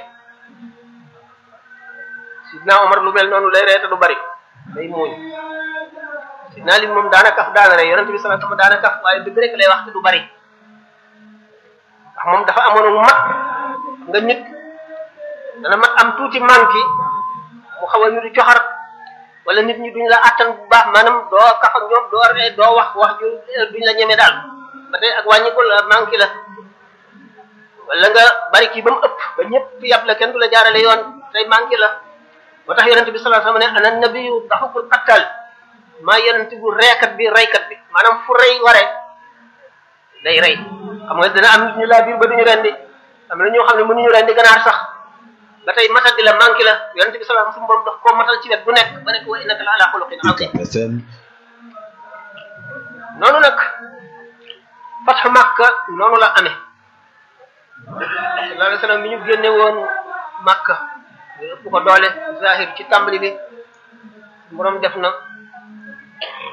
Sidna Omar lu mel noonu lay ree te du bari day muuñ Sidna Ali moom daana kaf daana ree yonent bi sallallahu alayhi wasallam daana kaf waaye dëgg rek lay wax te du bari ndax moom dafa amoon mat nga nit dana mat am tuuti manki mu xaw a ñu di coxar wala nit ñi duñ la attan bu baax maanaam doo kaf ak ñoom doo ree doo wax wax ju duñ la ñeme daal ba tey ak wàññiku la manki la wala nga bari kii ba mu ëpp ba ñëpp yàpp la kenn du la jaarale yoon tey manki la moo tax yonent bi sallallahu alayhi wasallam ne ana nabiyu daxukul qattal maa yonent bu reekat bi reykat bi maanaam fu rey waree day rey xam nga dana am nit ñu laa biir ba duñu rendi am na ñoo xam ne mënuñu rendi ganaar sax ba tey matal di la manqué la yonent bi sallallahu alayhi wasallam borom daf koo matal ci wet bu nekk ba nekk wa innaka la ala xuluqin azim UCAB FM noonu nag fatxu Makka noonu la amee sallallahu alayhi wasallam mi ñu génne woon Makka ñu ëpp ko doole zahir ci tàmbali bi borom def na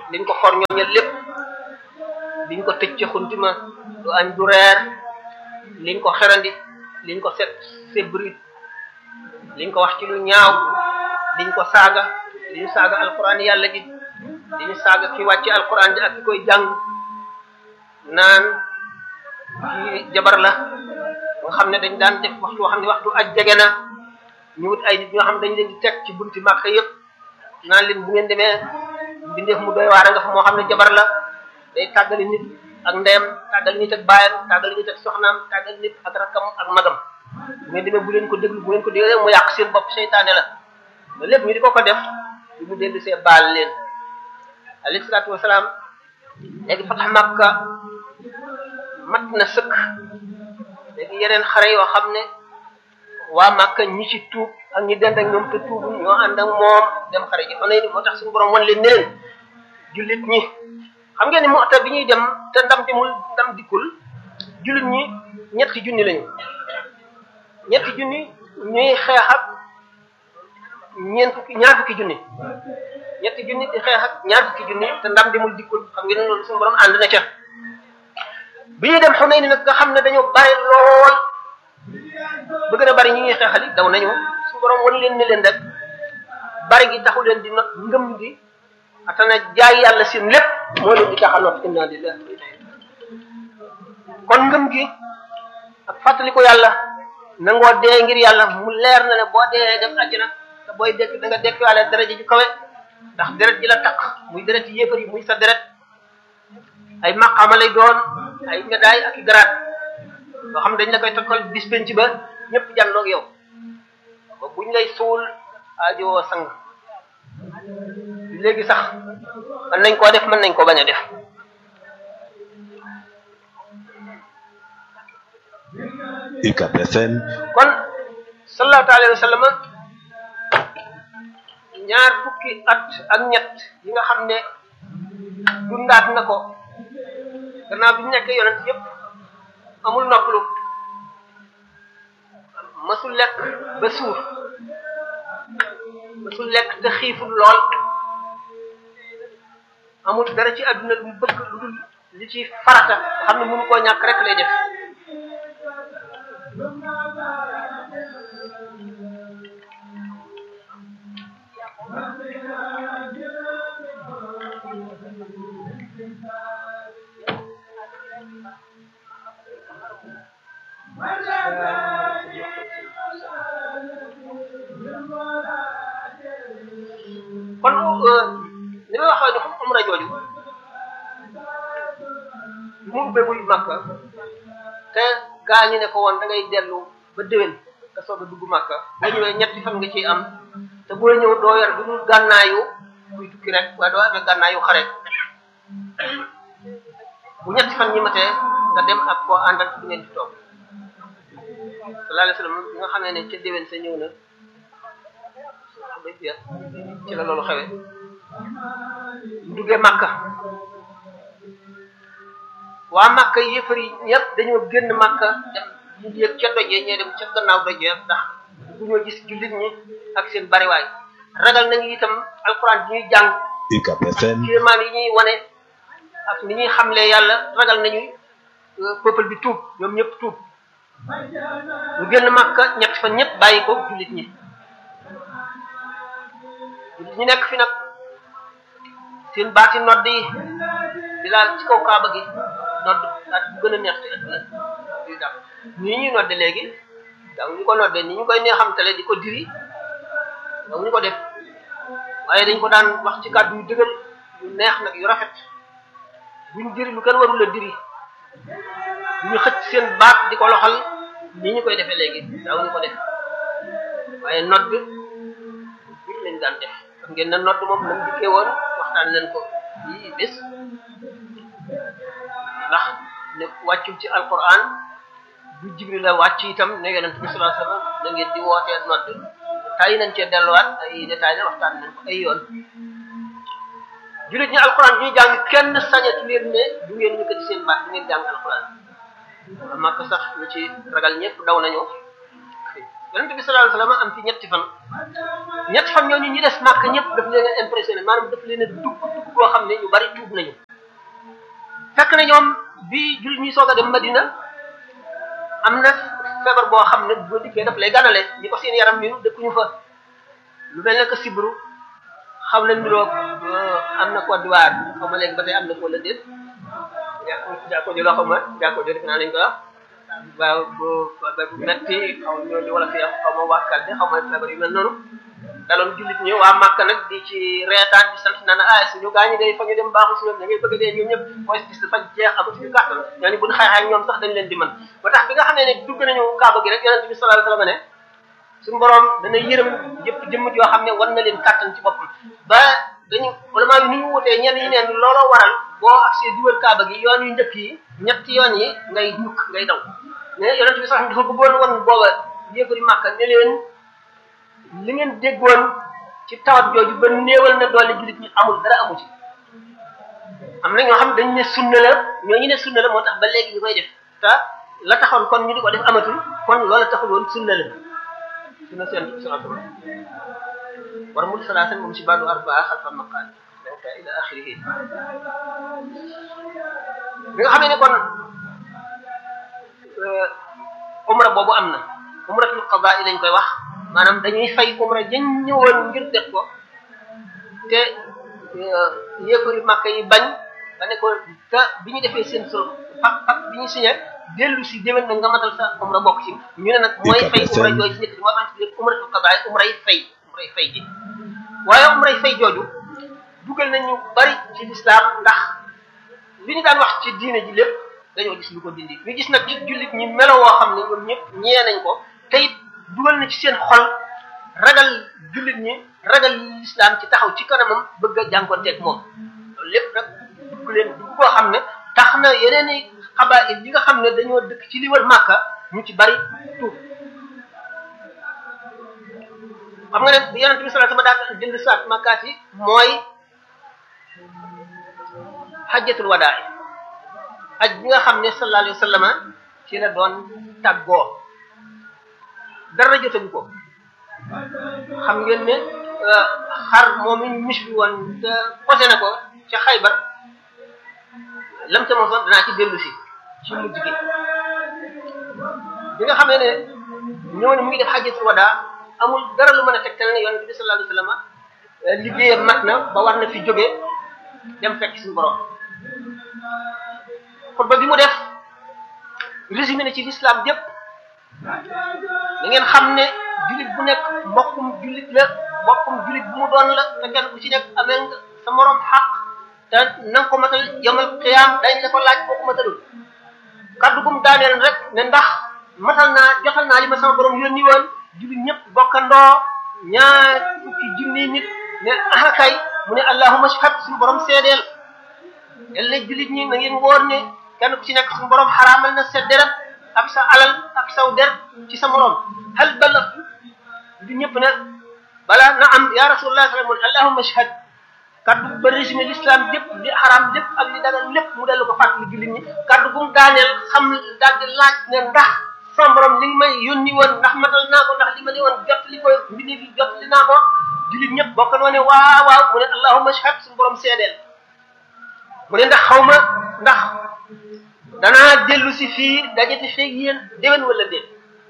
liñ ko xor ñooñal lépp liñ ko tëj ca xuntima du añ du reer liñ ko xerandi liñ ko set sebrit liñ ko wax ci lu ñaaw liñ ko saaga li ñu saaga alquran yàlla ji li ñu saaga ki wàcce alquran ji ak ki koy jàng naan ci jabar la nga xam ne dañ daan def waxtu woo xam ne waxtu aj jege na ñu wut ay nit ñoo xam ne dañ leen di teg ci bunti màkka yëpp naan leen bu ngeen demee mbindeef mu doy waar nga fa moo xam ne jabar la day tàggali nit ak ndeyam tàggali nit ak baayam tàggali nit ak soxnaam tàggali nit ak rakkam ak magam bu ngeen demee bu leen ko déglu bu ngeen ko déglu mu yàq seen bopp seytaane la mais lépp ñu di ko ko def bi mu dellu see baal leen alayhi salaatu wasalaam léegi fatax Makka mat na sëkk léegi yeneen xare yoo xam ne waa Makka ñi ci tuub ak ñi dend ak ñoom te tuubu ñoo ànd ak moom dem xare ji xanaa ni moo tax suñu borom wan leen ne leen jullit ñi xam ngeen ni Mu'ta bi ñuy dem te ndam demul ndam dikkul jullit ñi ñetti junni lañu ñetti junni ñuy xeex ak ñeent fukki ñaar fukki junni ñetti junni di xeex ak ñaar fukki junni te ndam demul dikkul xam ngeen ne loolu suñu borom ànd na ca bi ñuy dem Xunayn nag nga xam ne dañoo bare lool ba gën a bari ñi ñuy xeexali daw nañu suñu borom wan leen ne leen rek bari gi taxu leen di not ngëm gi atana jaay yàlla seen lépp moo leen di tax a not inna lillahi wa inna ilayhi kon ngëm gi ak fàttaliku yàlla nangoo dee ngir yàlla mu leer na ne boo dee dem àjjana te booy dekk da nga dekk wàlle daraja ju kawe ndax deret ji la takk muy deret yéefar yi muy sa deret ay maqaama lay doon ay médaille ak i garaat yoo xam dañ la koy takkal bis penc ba ñëpp jànloog yow ba buñ lay suul aajowoo sang léegi sax mën nañ koo def mën nañ ko bañ a def UCAB FM kon sallallahu alayhi wa sallam ñaar fukki at ak ñett yi nga xam ne dundaat na ko gannaaw bi ñu nekkee yonent yépp amul noppalu masul lekk ba suur masul lekk te xiiful lool amul dara ci àdduna lu bëgg lu dul li ci farata xam ne mënu koo ñàkk rek lay def kon li may waxee ne fu umra jooju mu ubbegul Makka te gaa ñu ne ko woon da ngay dellu ba déwén nga soog a dugg Makka boo ñëwee ñetti fan nga ciy am te boo ñëw doo yor du dul gànnaayu kuy tukki rek waaye doo amee gànnaayu xare bu ñetti fan ñi matee nga dem ak koo àndal du ngeen di toog sallallahu alayhi wasallam bi nga xam ne ne ca déwén sa ñëw na ci la loolu xewe duggee Makka waa Makka yëfar yi ñëpp dañoo génn Makka dem ñu yëg ca dojee ñee dem ca gannaaw dojee ndax bu ñoo gis jullit ñi ak seen bariwaay ragal nañu itam alxuraan bi ñuy jàng UCAB FM kéemaan yi ñuy wane ak ni ñuy xamle yàlla ragal nañu peuple bi tuub ñoom ñëpp tuub ñu génn Makka ñett fan ñëpp bàyyi ko jullit ñi ñu nekk fi nag seen baati nodd yi di laal ci kaw kaaba gi nodd baat bu gën a neex ci àdduna di dax nii ñuy nodde léegi daaw ñu ko nodde ni ñu koy neexamtale di ko diri daaw ñu ko def waaye dañ ko daan wax ci kàddu yu dëgër yu neex nag yu rafet buñ diri lu kenn warul a diri ñu xëcc seen baat di ko loxal ni ñu koy defee léegi daaw ñu ko def waaye nodd bi lañ daan def xam ngeen na nodd moom nam dikkee woon waxtaan leen ko yi bés ndax ne wàccul ci alquran du jibril la wàcc itam ne yonent bi sallallahu alayhi wasallam na ngeen di wootee nodd tay nañ cee delluwaat ay détails waxtaan nañ ko ay yoon julit ñi alquran ñuy jàng kenn sañatu leen ne du ngeen yëkkati seen baat du ngeen jàng alquran màkk sax ñu ci ragal ñëpp daw nañu yonente bi sallallahu alayhi wasallam am ci ñetti fan ñetti fan ñooñu ñi des màkk ñëpp daf leen a impressionné maanaam daf leen a dugg dugg boo xam ne ñu bari tuub nañu fekk na ñoom bi jullit ñi soog a dem Madina am na feebar boo xam ne boo dikkee daf lay ganale ñi ko seen yaram ñu dëkkuñu fa lu mel ne que sibru xam na niroog am na Côte d'Ivoire xaw ma léegi ba tey am na ko la déet yaa ko jëloo xaw ma yaa ko jël naa lañ ko wax waaw bu bu metti xaw ñoo di wala fi xaw ma wàkkal de xaw ma feebar yu mel noonu daloon jullit ñi waa Màkka nag di ci reetaan di sant naan ah suñu gaañi day fa ñu dem baaxul si ñoom da ngay bëgg a dee ñoom ñëpp mooy gis dafa jeex amatuñu kàttan ñoo ni buñ xeexee ak ñoom sax dañ leen di mën ba tax bi nga xam ne ne dugg nañu kaaba gi rek yonente bi sallallahu alayhi wasallam ne suñu borom dana yërëm jëpp jëmm yoo xam ne war na leen kàttan ci boppam ba dañu ulama yi ni ñu wutee ñenn ñi neen looloo waral boo accès di wër kaaba gi yoon yu njëkk yi ñetti yoon yi ngay ñukk ngay daw mais yonente bi sax dafa bëggoon woon booba yéegari màkka ne leen li ngeen déggoon ci tawat jooju ba néewal na doole jullit ñi amul dara amu ci am na ñoo xam dañ ne sunna la ñoo ñu ne sunna la moo tax ba léegi ñu koy def te la taxoon kon ñu di ko def amatul kon loola taxul woon sunna la sunna seen salatu war mul salaasan moom si baadu arbaa xalfa maqaal donc ila axirihi bi nga xamee ne kon umra boobu am na umratul qadaa lañ koy wax maanaam dañuy fay umra jañ ñëwoon ngir def ko te yéefari màkka yi bañ ba ne ko te bi ñu defee seen sol pak pak bi ñu signé dellu si déwén na nga matal sa umra bokk ci ñu ne nag mooy fay umra jooju ci nekk moo tax ci umratul qadaa umra yi fay umra yi fay ji waaye umra yi fay jooju dugal nañu bari ci lislaam ndax li ñu daan wax ci diine ji lépp dañoo gis lu ko dindi ñu gis nag ci jullit ñi melo woo xam ne ñoom ñëpp ñee nañ ko te it dugal na ci seen xol ragal jullit ñi ragal lislaam ci taxaw ci kanamam bëgg a jànkonteeg moom loolu lépp nag dugg leen dugg koo xam ne tax na yeneen i xabaar yi nga xam ne dañoo dëkk ci li wër màkka ñu ci bari tuub xam nga ne bi yonente bi sallallahu alayhi wasallam daal jënd saat màkkaat yi mooy xajjatul wadaa aj bi nga xam ne sallallahu alayhi wasallam ci la doon tàggoo dara jotagu ko xam ngeen ne xar moom ñu mis bi woon te posé na ko ca xaybar lam ca mosoon danaa ci dellu si ci mujj gi bi nga xamee ne ñëw ne mu ngi def xajjatul wadaa amul dara lu mën a tegtal ne yonente bi sallallahu alayhi wasallam liggéeyam mat na ba war na fi jóge dem fekk suñu borom xutba bi mu def résumé na ci l'islam yépp da ngeen xam ne jullit bu nekk mbokkum jullit la mbokkum jullit bu mu doon la te kenn ku ci nekk amee nga sa morom xaq te na nga ko matal yomal xiyaam dañ la ko laaj boo ko matalul kaddu gum daaneel rek ne ndax matal naa jotal naa li ma sama borom yónni woon jullit ñëpp bokkandoo ñaar fukki junni nit ne ah kay mu ne allahumma shahad suñu borom seedeel yàlla jullit ñi na ngeen wóor ne kenn ku ci nekk suñu borom xaraamal na sa deret ak sa alal ak saw der ci sa morom hal bala du ñëpp ne bala na am ya rasulullah sallallahu alayhi allahumma shahad kaddu ba résumé l'islam lépp li xaraam lépp ak li dagal lépp mu dellu ko fàttali jullit ñi kaddu bu mu daaneel xam daal di laaj ne ndax sama borom li may yónni woon ndax matal naa ko ndax li ma ne woon jot li ko mbindi fi jot li naa ko jullit ñëpp bokk noo ne waaw waaw mu ne allahumma shahad suñu borom seedeel mu ne ndax xaw ma ndax danaa dellu si fii dajati feeg yéen déwén wala déet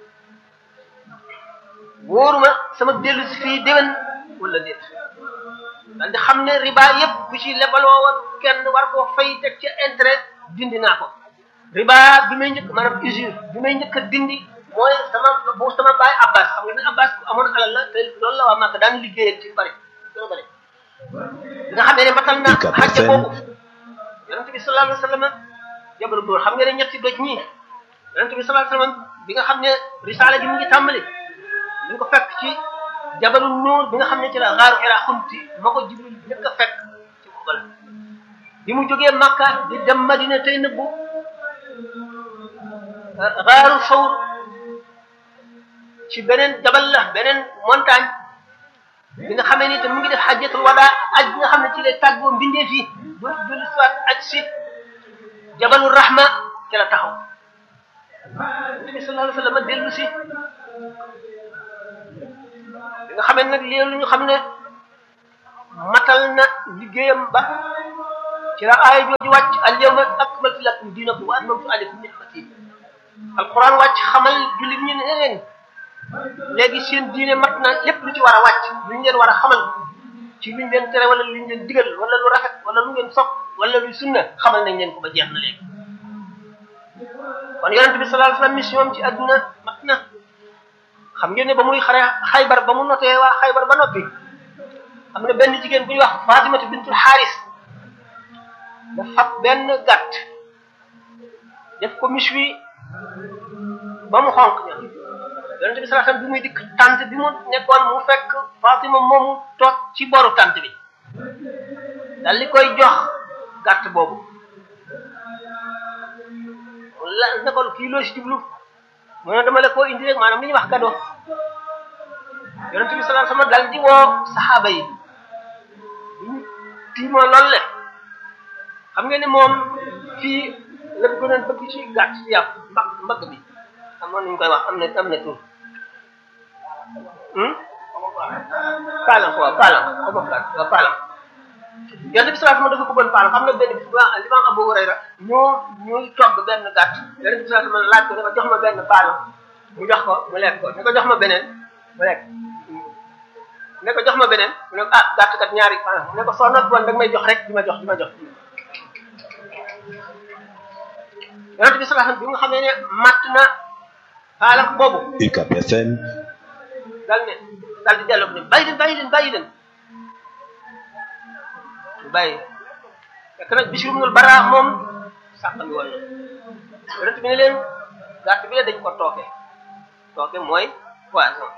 wóoruma sama dellu si fii déwén wala déet daal di xam ne riba yëpp bu ci lebaloo woon kenn war koo fay teg ca intérêt dindi naa ko riba bi may njëkk maanaam usure bi may njëkk a dindi mooy sama bu sama baay abbas xam nga ne abbas ku amoon alal la te loolu la waa Màkka daan liggéeyal ci bari dana bari nga xam ne matal na xajja boobu yonente bi sallallahu alayhi wa sallam jabalu dóor xam nga ne ñetti doj ñii yonente bi sallallahu alayhi wa sallam bi nga xam ne risaala ji mu ngi tàmbali ñu ngi ko fekk ci jabalu nuur bi nga xam ne ci la xaaru ira xunti ma ko jibril njëkk a fekk ci xubal bi mu jógee Makka di dem Madina tey nëbbu xaaru sawr ci beneen jabal la beneen montagne bi nga xamee ni te mu ngi def xajjatul wadaa aj bi nga xam ne ci lay tàggoo mbindee fii dootu dellu siwaat aj si jabalu rahma ci la taxaw nabi sallallahu alayhi wa sallam dellu si nga xamee nag léegi lu ñu xam ne matal na liggéeyam ba ci la aaya jooju wàcc al yawma akmaltu lakum diinakum wa atmamtu alaykum ni'mati alquran wàcc xamal jullit ñi ne leen léegi seen diine mat na lépp lu ci war a wàcc lu ñu leen war a xamal ci luñ leen tere wala luñ leen digal wala lu rafet wala lu ngeen sopp wala lu sunna xamal nañ leen ko ba jeex na léegi kon yonent bi sallallahu alayhi wasallam mission ci àdduna mat na xam ngeen ne ba muy xare xaybar ba mu notee waa xaybar ba noppi am na benn jigéen bu ñuy wax Fatimatu bintul Xaaris da fab benn gàtt def ko mis wi ba mu xonq ña yonent bi sallallahu alayhi wasallam bi muy dikk tànt bi mu nekkoon mu fekk Fatima moomu toog ci boru tànt bi dal li koy jox gàtt boobu la ne ko kii loo si jublu mu ne dama la koo indi rek maanaam li ñuy wax cadeau yonent bi sallallahu alayhi wasallam dal di woo saxaaba yi ñu tiimoo loolu le xam ngeen ne moom fii la gënoon bëgg ci gàtt ci yàpp mbag mbagg bi amoon nañu koy wax am na am na tur paalam waaw paalam xaw ma waaw paalam yonent bi sallallahu alayhi wasallam dafa bëggoon paalam xam nga benn bis bu Imam Abu Hurayra ñoo ñuy togg benn gàtt yonent bi sallallahu alayhi wasallam laaj ko ne ko jox ma benn paalam mu jox ko mu lekk ko ne ko jox ma beneen mu lekk ne ko jox ma beneen mu ne ko ah gàtt kat ñaari paalam mu ne ko soo not woon da nga may jox rek di ma jox di ma jox yonent bi sallallahu alayhi wasallam bi nga xamee ne matt na paalam boobu UCAB FM dal ne dal di delloo ne bàyyi leen bàyyi leen bàyyi leen bàyyi fekk nag Bishr ibnul Bara moom sàqami woon na yonent bi ne leen gàtt bi la dañ ko tooke tooke mooy poison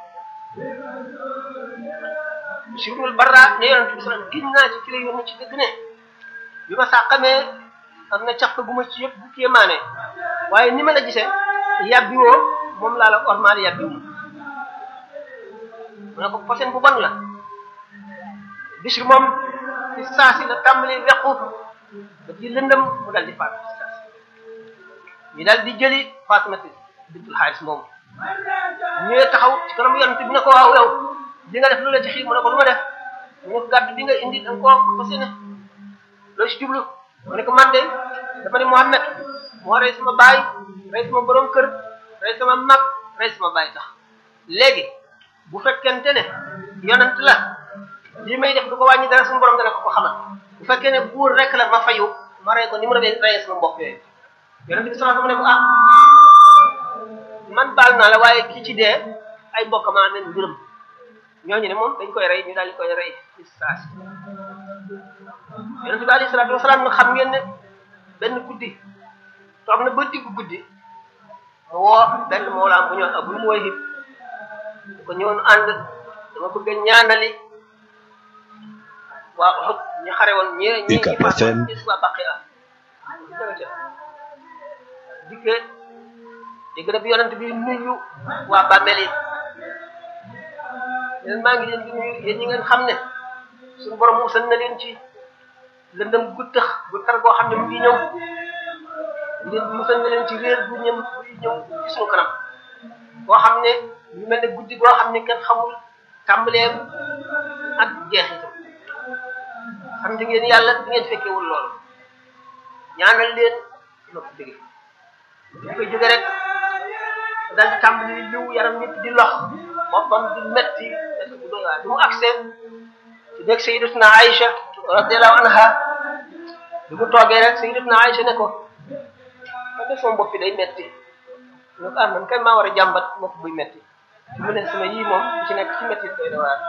Bishr ibnul Bara ne yonent bi sallam giñ naa ci ci la yónni ci dëgg ne bi ma sàqamee am na caq gu ma ci yëpp bu kéemaane waaye ni ma la gisee yàbbi woo moom laa la ormaal yàbbi wu mu ne ko posen bu bon la Bishr moom ci saasi la tàmbali wequ ba ci lëndëm mu dal di faatu ci saasi ñu dal di jëli Fatimatu bintul Xaaris moomu ñëwee taxaw ci kanam yonent bi ne ko waaw yow li nga def lu la ci xiir mu ne ko lu ma def mu ne ko gàtt bi nga indi da nga koo fas yéene loo ci jublu mu ne ko man de dama ne Muhammad moo rey sama baay rey sama borom kër rey sama mag rey sama baay tax léegi bu fekkente ne yonent la lii may def du ko wàññi dara suñu borom dana ko ko xamal bu fekkee ne buur rek la ma fayu ma rey ko ni mu rey reyee sama mbokk yooyu yonent bi sallallahu alayhi wasallam ne ko ah man baal naa la waaye ki ci dee ay mbokk maa amee mbiram ñooñu ne moom dañ koy rey ñu daal di koy rey ci saasi yonent bi alayhi salaatu wasalaam nag xam ngeen ne benn guddi toog na ba diggu guddi mu woo benn moolaam bu ñëw Abul Muwayhib ko ñëwoon ànd dama bëgg a ñaanali waa Uhud ñu xare woon ñi ñi ñi faatu gis waa Baqiya dikke dégg na bi yonent bi nuyu waa bàmmeel yi leen maa ngi leen di nuyu yéen ñi ngeen xam ne suñu borom musal na leen ci lëndëm gu tëx gu tar goo xam ne mu ngi ñëw ngeen musal na leen ci réer bu ñëm buy ñëw ci suñu kanam boo xam ne ñu mel ne guddi goo xam ne kenn xamul tàmbaleem ak jeexitam xam nga ngeen yàlla di ngeen fekkewul loolu ñaanal leen ma ko jóge di koy jóge rek daal di tàmbali liw yaram nit di lox boppam di metti metti bu doy waar bi mu agsee ci nekk sayyidatuna Aïcha radiyallahu anha bi mu toogee rek sayyidatuna Aïcha ne ko ma def sama bopp bi day metti ne ko ah man kay maa war a jàmbat bopp buy metti ci mu ne sama yii moom ci nekk ci metti doy na waar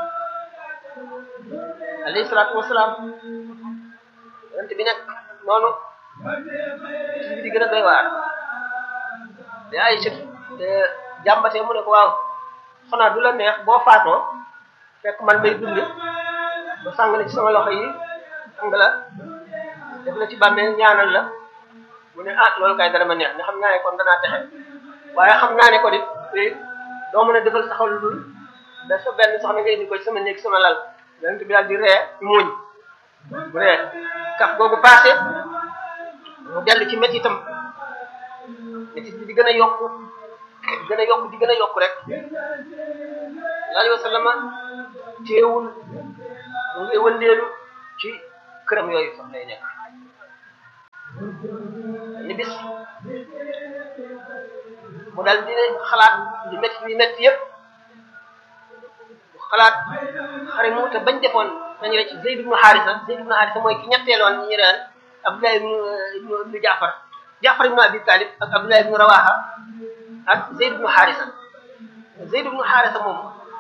alayhi salaatu wasalaam yonent bi nekk noonu ci bi di gën a doy waar te Aïcha jàmbatee mu ne ko waaw xanaa du la neex boo faatoo fekk man may dund ba sàng la ci sama loxo yi sang la def la ci bàmmeel ñaanal la mu ne ah loolu kay dara ma neex ne xam naa ne kon danaa texe waaye xam naa ne ko dit doo mën a defal saxal lu dul da sa benn soxna nga indi ko ci sama néeg sama lal yonent bi daal di ree muuñ bu ree kaf googu passé mu dellu ci métti itam métti bi di gën a yokku di gën a yokku di gën a yokku rek alayhi wa sallam teewul mu ngi wëndeelu ci këram yooyu sax lay nekk ni bis mu dal di xalaat li métti li métti yëpp xalaat xare mu te bañ defoon nañu rek Zayd ibnu Haarisa Zayd ibnu Haarisa mooy ki ñetteeloon ñu daan Abdullah ibnu ibnu Jaafar Jaafar ibnu Abi Talib ak Abdullah ibnu Rawaha ak Zayd ibnu Haarisa Zayd ibnu Haarisa moom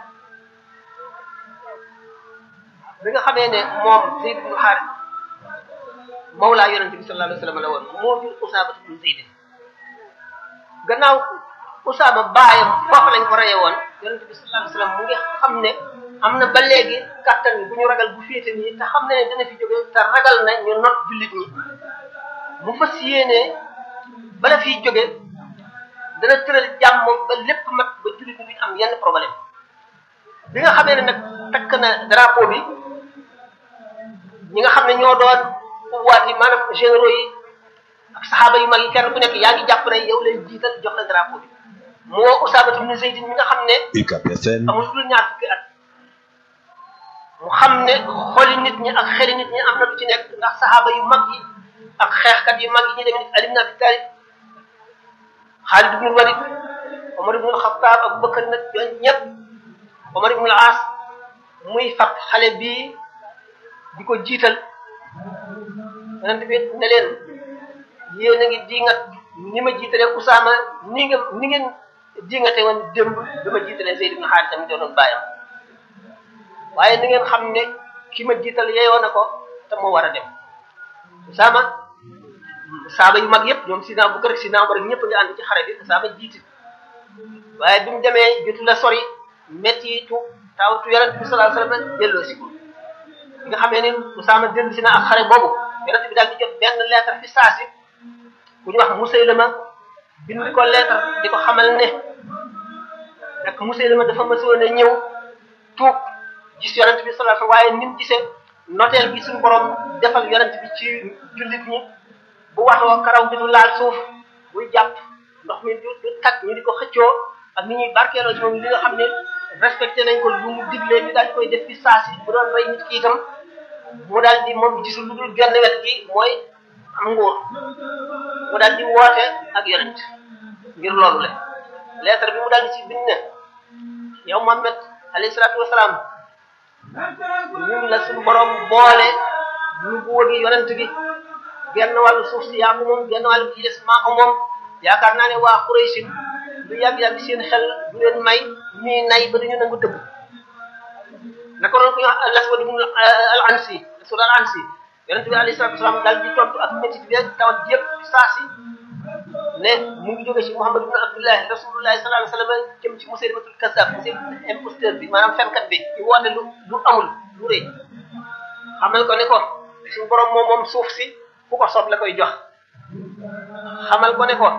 bi nga xamee ne moom Zayd ibnu Haarisa mawlaa yonente bi sallallahu alayhi wa sallam la woon moo jur Usaama ibnu Zayd gannaaw Usaama baayam foofu lañ ko reye woon yonente bi sallallahu alayhi wa sallam mu ngi xam ne am na ba léegi kàttan bi bu ñu ragal bu féete nii te xam ne ne dana fi jóge te ragal na ñu not jullit ñi mu fas yéene bala fiy jóge dana tëral jàmm ba lépp mat ba jullit ñi duñ am yenn problème bi nga xamee ne nag takk na drapeau bi ñi nga xam ne ñoo doon pouvoir yi maanaam généraux yi ak saxaaba yu mag yi kenn ku nekk yaa ngi jàpp ne yow lay jiital jox la drapeau bi moo Usaama ibn Zayd mi nga xam ne UCAB FM amul lu ñaar fukki at mu xam ne xoli nit ñi ak xeli nit ñi am na lu ci nekk ndax saxaaba yu mag yi ak xeexkat yu mag yi ñu demee Ali ibn Abi Talib Xaalid ibn Walid Omar ibn Xattaab Abu Bakar nag ñooñu ñëpp Omar ibn al-As muy fab xale bii di ko jiital yonent bi ne leen yéen a ngi diingat ni ma jiitalee Usaama ni nga ni ngeen diingate woon démb bi ma jiitalee Zayd ibn Haarisa mi doonoon bàyyam waaye ni ngeen xam ne ki ma jiital yeeyoo na ko te moo war a dem Usaama saaba yu mag yëpp ñoom Sidna Abubakar Sidna Umar ñëpp nga ànd ci xare bi Usaama jiiti waaye bi mu demee jotu la sori métti tu tawtu yonent bi sallallahu alayhi wasallam delloo si ko bi nga xamee ni Usaama dellu si na ak xare boobu yonent bi daal di jot benn lettre fi saasi ku ñu wax Musaylama bind ko lettre di ko xamal ne ak Musaylama dafa mësoon a ñëw tuub gis yonent bi sallallahu alayhi wasallam waaye ni mu gisee noteel bi suñu borom defal yonent bi ci jullit ñi bu waxoo karaw bi du laal suuf buy jàpp ndox mi du du tag ñu di ko xëccoo ak ni ñuy barkeeloo ci moom li nga xam ne respecté nañ ko lu mu diglee ñu daal di koy def fi saasi bu doon rey nit ki itam mu daal di moom gisul lu dul genn wet gi mooy am nguur mu daal di woote ak yonent ngir loolu le lettre bi mu daal di ci bind ne yow Muhammad alayhi salaatu wasalaam ñun la suñu borom boole ñu bu wëgi yonent gi genn wàllu suuf si yaa ko moom genn wàllu ci des maa ko moom yaakaar naa ne waa Quraysh lu yàgg-yàgg seen xel du leen may ñuy nay ba duñu nangu tëbb naka noonu ko ñu wax al-Aswad ibn al-Ansi al-Aswad al-Ansi yonent bi alayhi salatu wasalam daal di tontu ak métit bi tawat yëpp saa si ne mu ngi jóge ci Muhammad ibn Abdullahi rasulullahi sallallahu alayhi wasallam jëm ci Musaylimatul Kazzab Musaylimatul imposteur bi maanaam fenkat bi ci woote lu lu amul lu rëy xamal ko ne ko suñu borom moom moom suuf si ku ko soob la koy jox xamal ko ne ko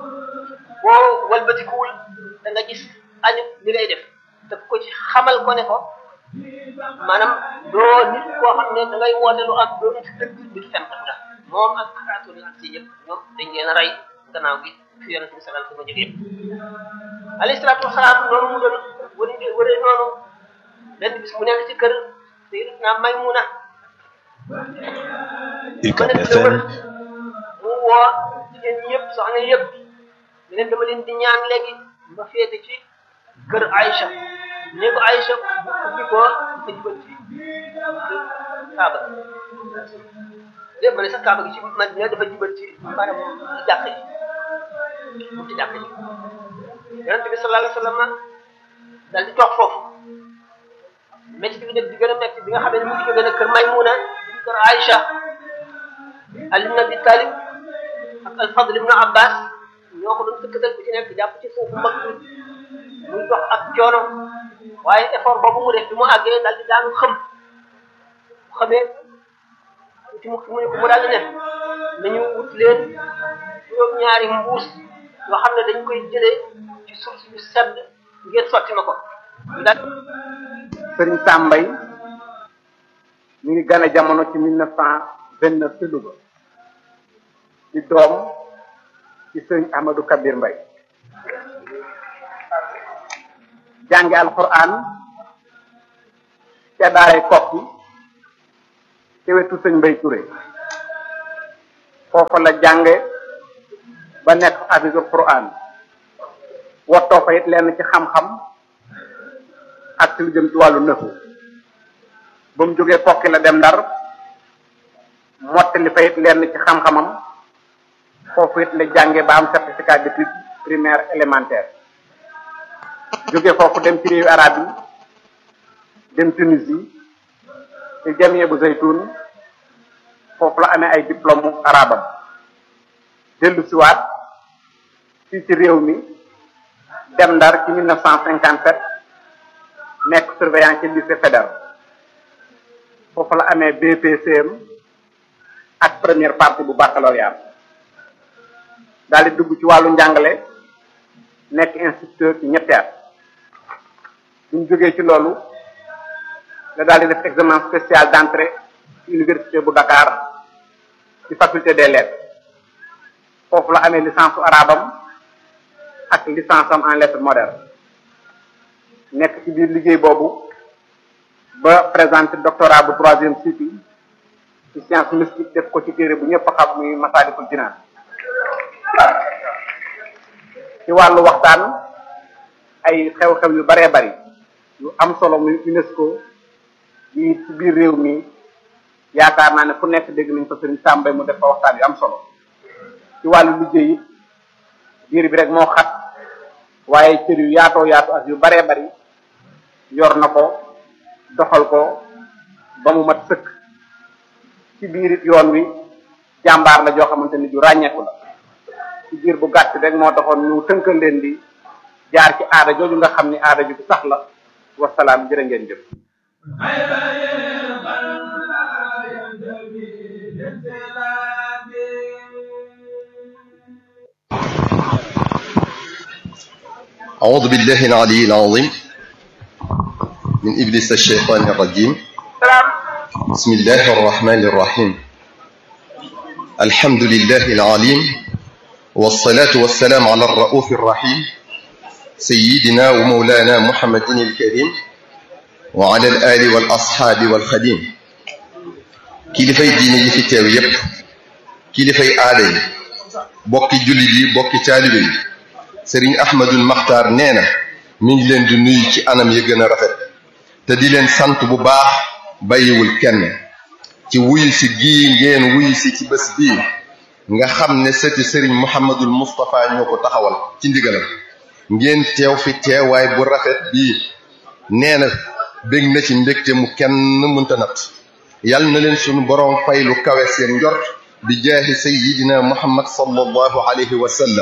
boo walbatikuwul da nga gis añu li ngay def te ko ci xamal ko ne ko maanaam doo nit koo xam ne da ngay woote lu am doo nit dëgg bi du fenkat nga moom ak xaatu ak si ñëpp ñoom dañ leen a rey gannaaw gi fi yonente bi sallallahu alayhi wasallam jóge yëpp alayhi salaatu wasalaam noonu mu doon wëri wëri noonu benn bis mu nekk ci kër sayyidatuna Maymuna UCAB FM mu woo jigéen ñi yëpp soxna yëpp ne leen dama leen di ñaan léegi ma féete ci kër Aïcha ne ko Aïcha bu ubbi ko dafa jubal ci Kaaba lépp ma ne sax Kaaba gi ci Madina dafa jubal ci maanaam jàkk ji mu ci jàkk ji yonent bi sallallahu alayhi wasallam dal di toog foofu métti bi nag di gën a métti bi nga xam ne mu ngi jógee nag kër Maymuna di kër Aïcha Ali ibn Abi Talib ak al-Fadl ibn Abbas ñoo ko doon tëkkatal bu ci nekk jàpp ci suufu mag bi muy dox ak coono waaye effort boobu mu def bi mu àggee daal di daanu xëm bu xamee ci mu mu ne ko mu daal di ne nañu wut leen juróom-ñaari mbuus yoo xam ne dañ koy jëlee ci suuf si sedd ngeen sotti ma ko ñu daal sëriñ Sambay mi ngi gane jamono ci mille neuf cent vingt neuf ci Louga ci doom ci sëriñ Ahmadou Kabir Mbay jànge alquran ca daaray kokki ci wetu sëñ Mbay Touré foofa la jànge ba nekk hafisul Quran wottoo fa it lenn ci xam-xam ak ci lu jëm ci wàllu nëfu ba mu jógee kokki la dem ndar mottali fa it lenn ci xam-xamam foofu it la jànge ba am certificat d'études primaire élémentaire jóge foofu dem ci réewu arab yi dem Tunisie ci jamie bu zaytun foofu la amee ay diplôme arabam dellu siwaat fii ci réew mi dem ndar ci 1957 nekk surveillant ci lycée fédéral foofu la amee BPCM ak première partie bu baccalauréat daal di dugg ci wàllu njàngale nekk instituteur ci ñetti at buñ jógee ci loolu la daal di def examen spécial d'entrée ci université bu Dakar ci faculté des lettres foofu la amee licence su arabam ak licence am en lettres modernes nekk ci biir liggéey boobu ba présenté doctorat bu troisième cycle ci science mystique def ko ci téere bu ñëpp xam muy Masaalikul Jinaan ci wàllu waxtaan ay xew-xew yu baree bari yu am solo muy UNESCO yi ci biir réew mi yaakaar naa ne fu nekk dégg nañ ko sëriñ Sàmbay mu def fa waxtaan yu am solo ci wàllu liggéey it biir bi rek moo xat waaye cër yu yaatoo yaatu ak yu baree bari yor na ko doxal ko ba mu mat sëkk ci biir it yoon wi jàmbaar la joo xamante ni ju ràññeeku la ci biir bu gàtt rek moo taxoon ñu tënkal leen di jaar ci aada jooju nga xam ni aada ju sax la wasalaam jërë ngeen jëf أعوذ بالله العلي العظيم من إبليس الشيطان الرجيم بسم الله الرحمن الرحيم الحمد لله العليم والصلاة والسلام على الرؤوف الرحيم سيدنا ومولانا محمد الكريم وعلى الآل والأصحاب والخديم kilifay diine yi fi teew yépp kilifay aada yi bokki jullit yi bokki taalibe yi sëriñ ahmadul maxtaar nee na mi ngi leen di nuyu ci anam yi gën a rafet te di leen sant bu baax bàyyiwul kenn ci wuyu si gii ngeen wuyu si ci bés bii nga xam ne sëti sëriñ muhammadul mustapha ñoo ko taxawal ci ndigalam ngeen teew fi teewaay bu rafet bii nee na bég na ci mbégte mu kenn mënta nat yal na leen sunu boroom fay lu kawe seen njort bi jaahi sayyidina muhammad sallallahu alayhi wa sallam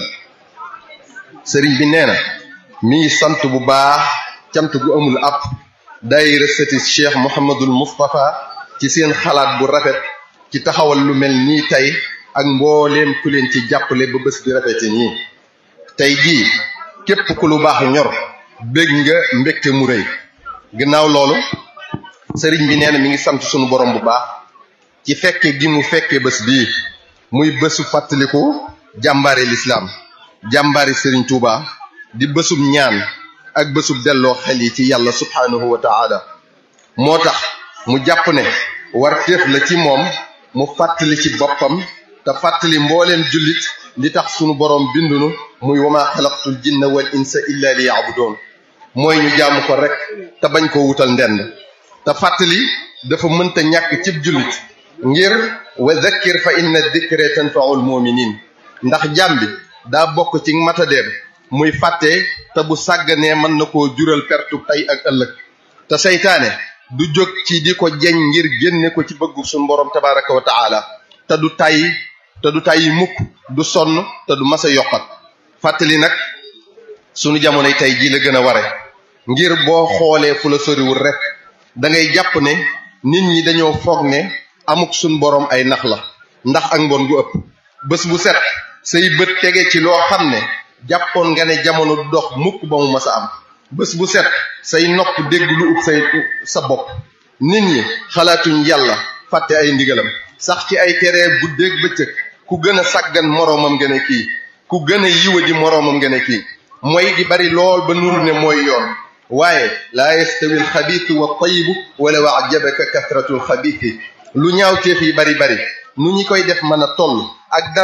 sëriñ bi nee na mi ngi sant bu baax cant gu amul ab daayira sëti cheikh muhammadul mustapha ci seen xalaat bu rafet ci taxawal lu mel nii tey ak mbooleem ku leen ci jàppale ba bés bi rafete nii tey jii képp ku lu baax ñor bég nga mbégte mu rëy gannaaw loolu sëriñ bi nee na mi ngi sant sunu borom bu baax ci fekke gi mu fekke bés bii muy bésu fàttaliku jàmbaare lislaam jàmbaari sëriñ Touba di bésub ñaan ak bésub delloo xel yi ci yàlla subhaanahu wa taala moo tax mu jàpp ne war téef la ci moom mu fàttali ci boppam te fàttali mbooleem jullit li tax sunu borom bindunu muy wama xalaqtul jinna wal insa illa li yaabudoon mooy ñu jaamu ko rek te bañ ko wutal ndend te fàttali dafa mënta ñàkk cib jullit ngir wa dhakkir fa inna dhikra tanfaul muminin ndax jaam bi daa bokk ci matadeem muy fàtte te bu sàgganee mën na koo jural pertu tey ak ëllëg te seytaane du jóg ci di ko jeñ ngir génne ko ci bëggu suñu borom tabaraka wa taala te du tàyyi te du tàyyi mukk du sonn te du mas a yokkat fàttali nag sunu jamonoy tey jii la gën a ware ngir boo xoolee fu la soriwul rek da ngay jàpp ne nit ñi dañoo foog ne amuk suñ borom ay nax la ndax ak mbon gu ëpp bés bu set say bët tege ci loo xam ne jàppoon nga ne jamono du dox mukk ba mu mas a am bés bu set say nopp dégg lu ub say sa bopp nit ñi xalaatuñ yàlla fàtte ay ndigalam sax ci ay teree guddeeg bëccëg ku gën a sàggan moroomam nga ne kii ku gën a yiwa di moroomam nga ne kii mooy di bari lool ba nuru ne mooy yoon waaye laa yastawi alxabiisu wa tayibu walaw ajabaka kasratu alxabiisi lu ñaawteef yi bari bari nu ñi koy def mën a toll ak dara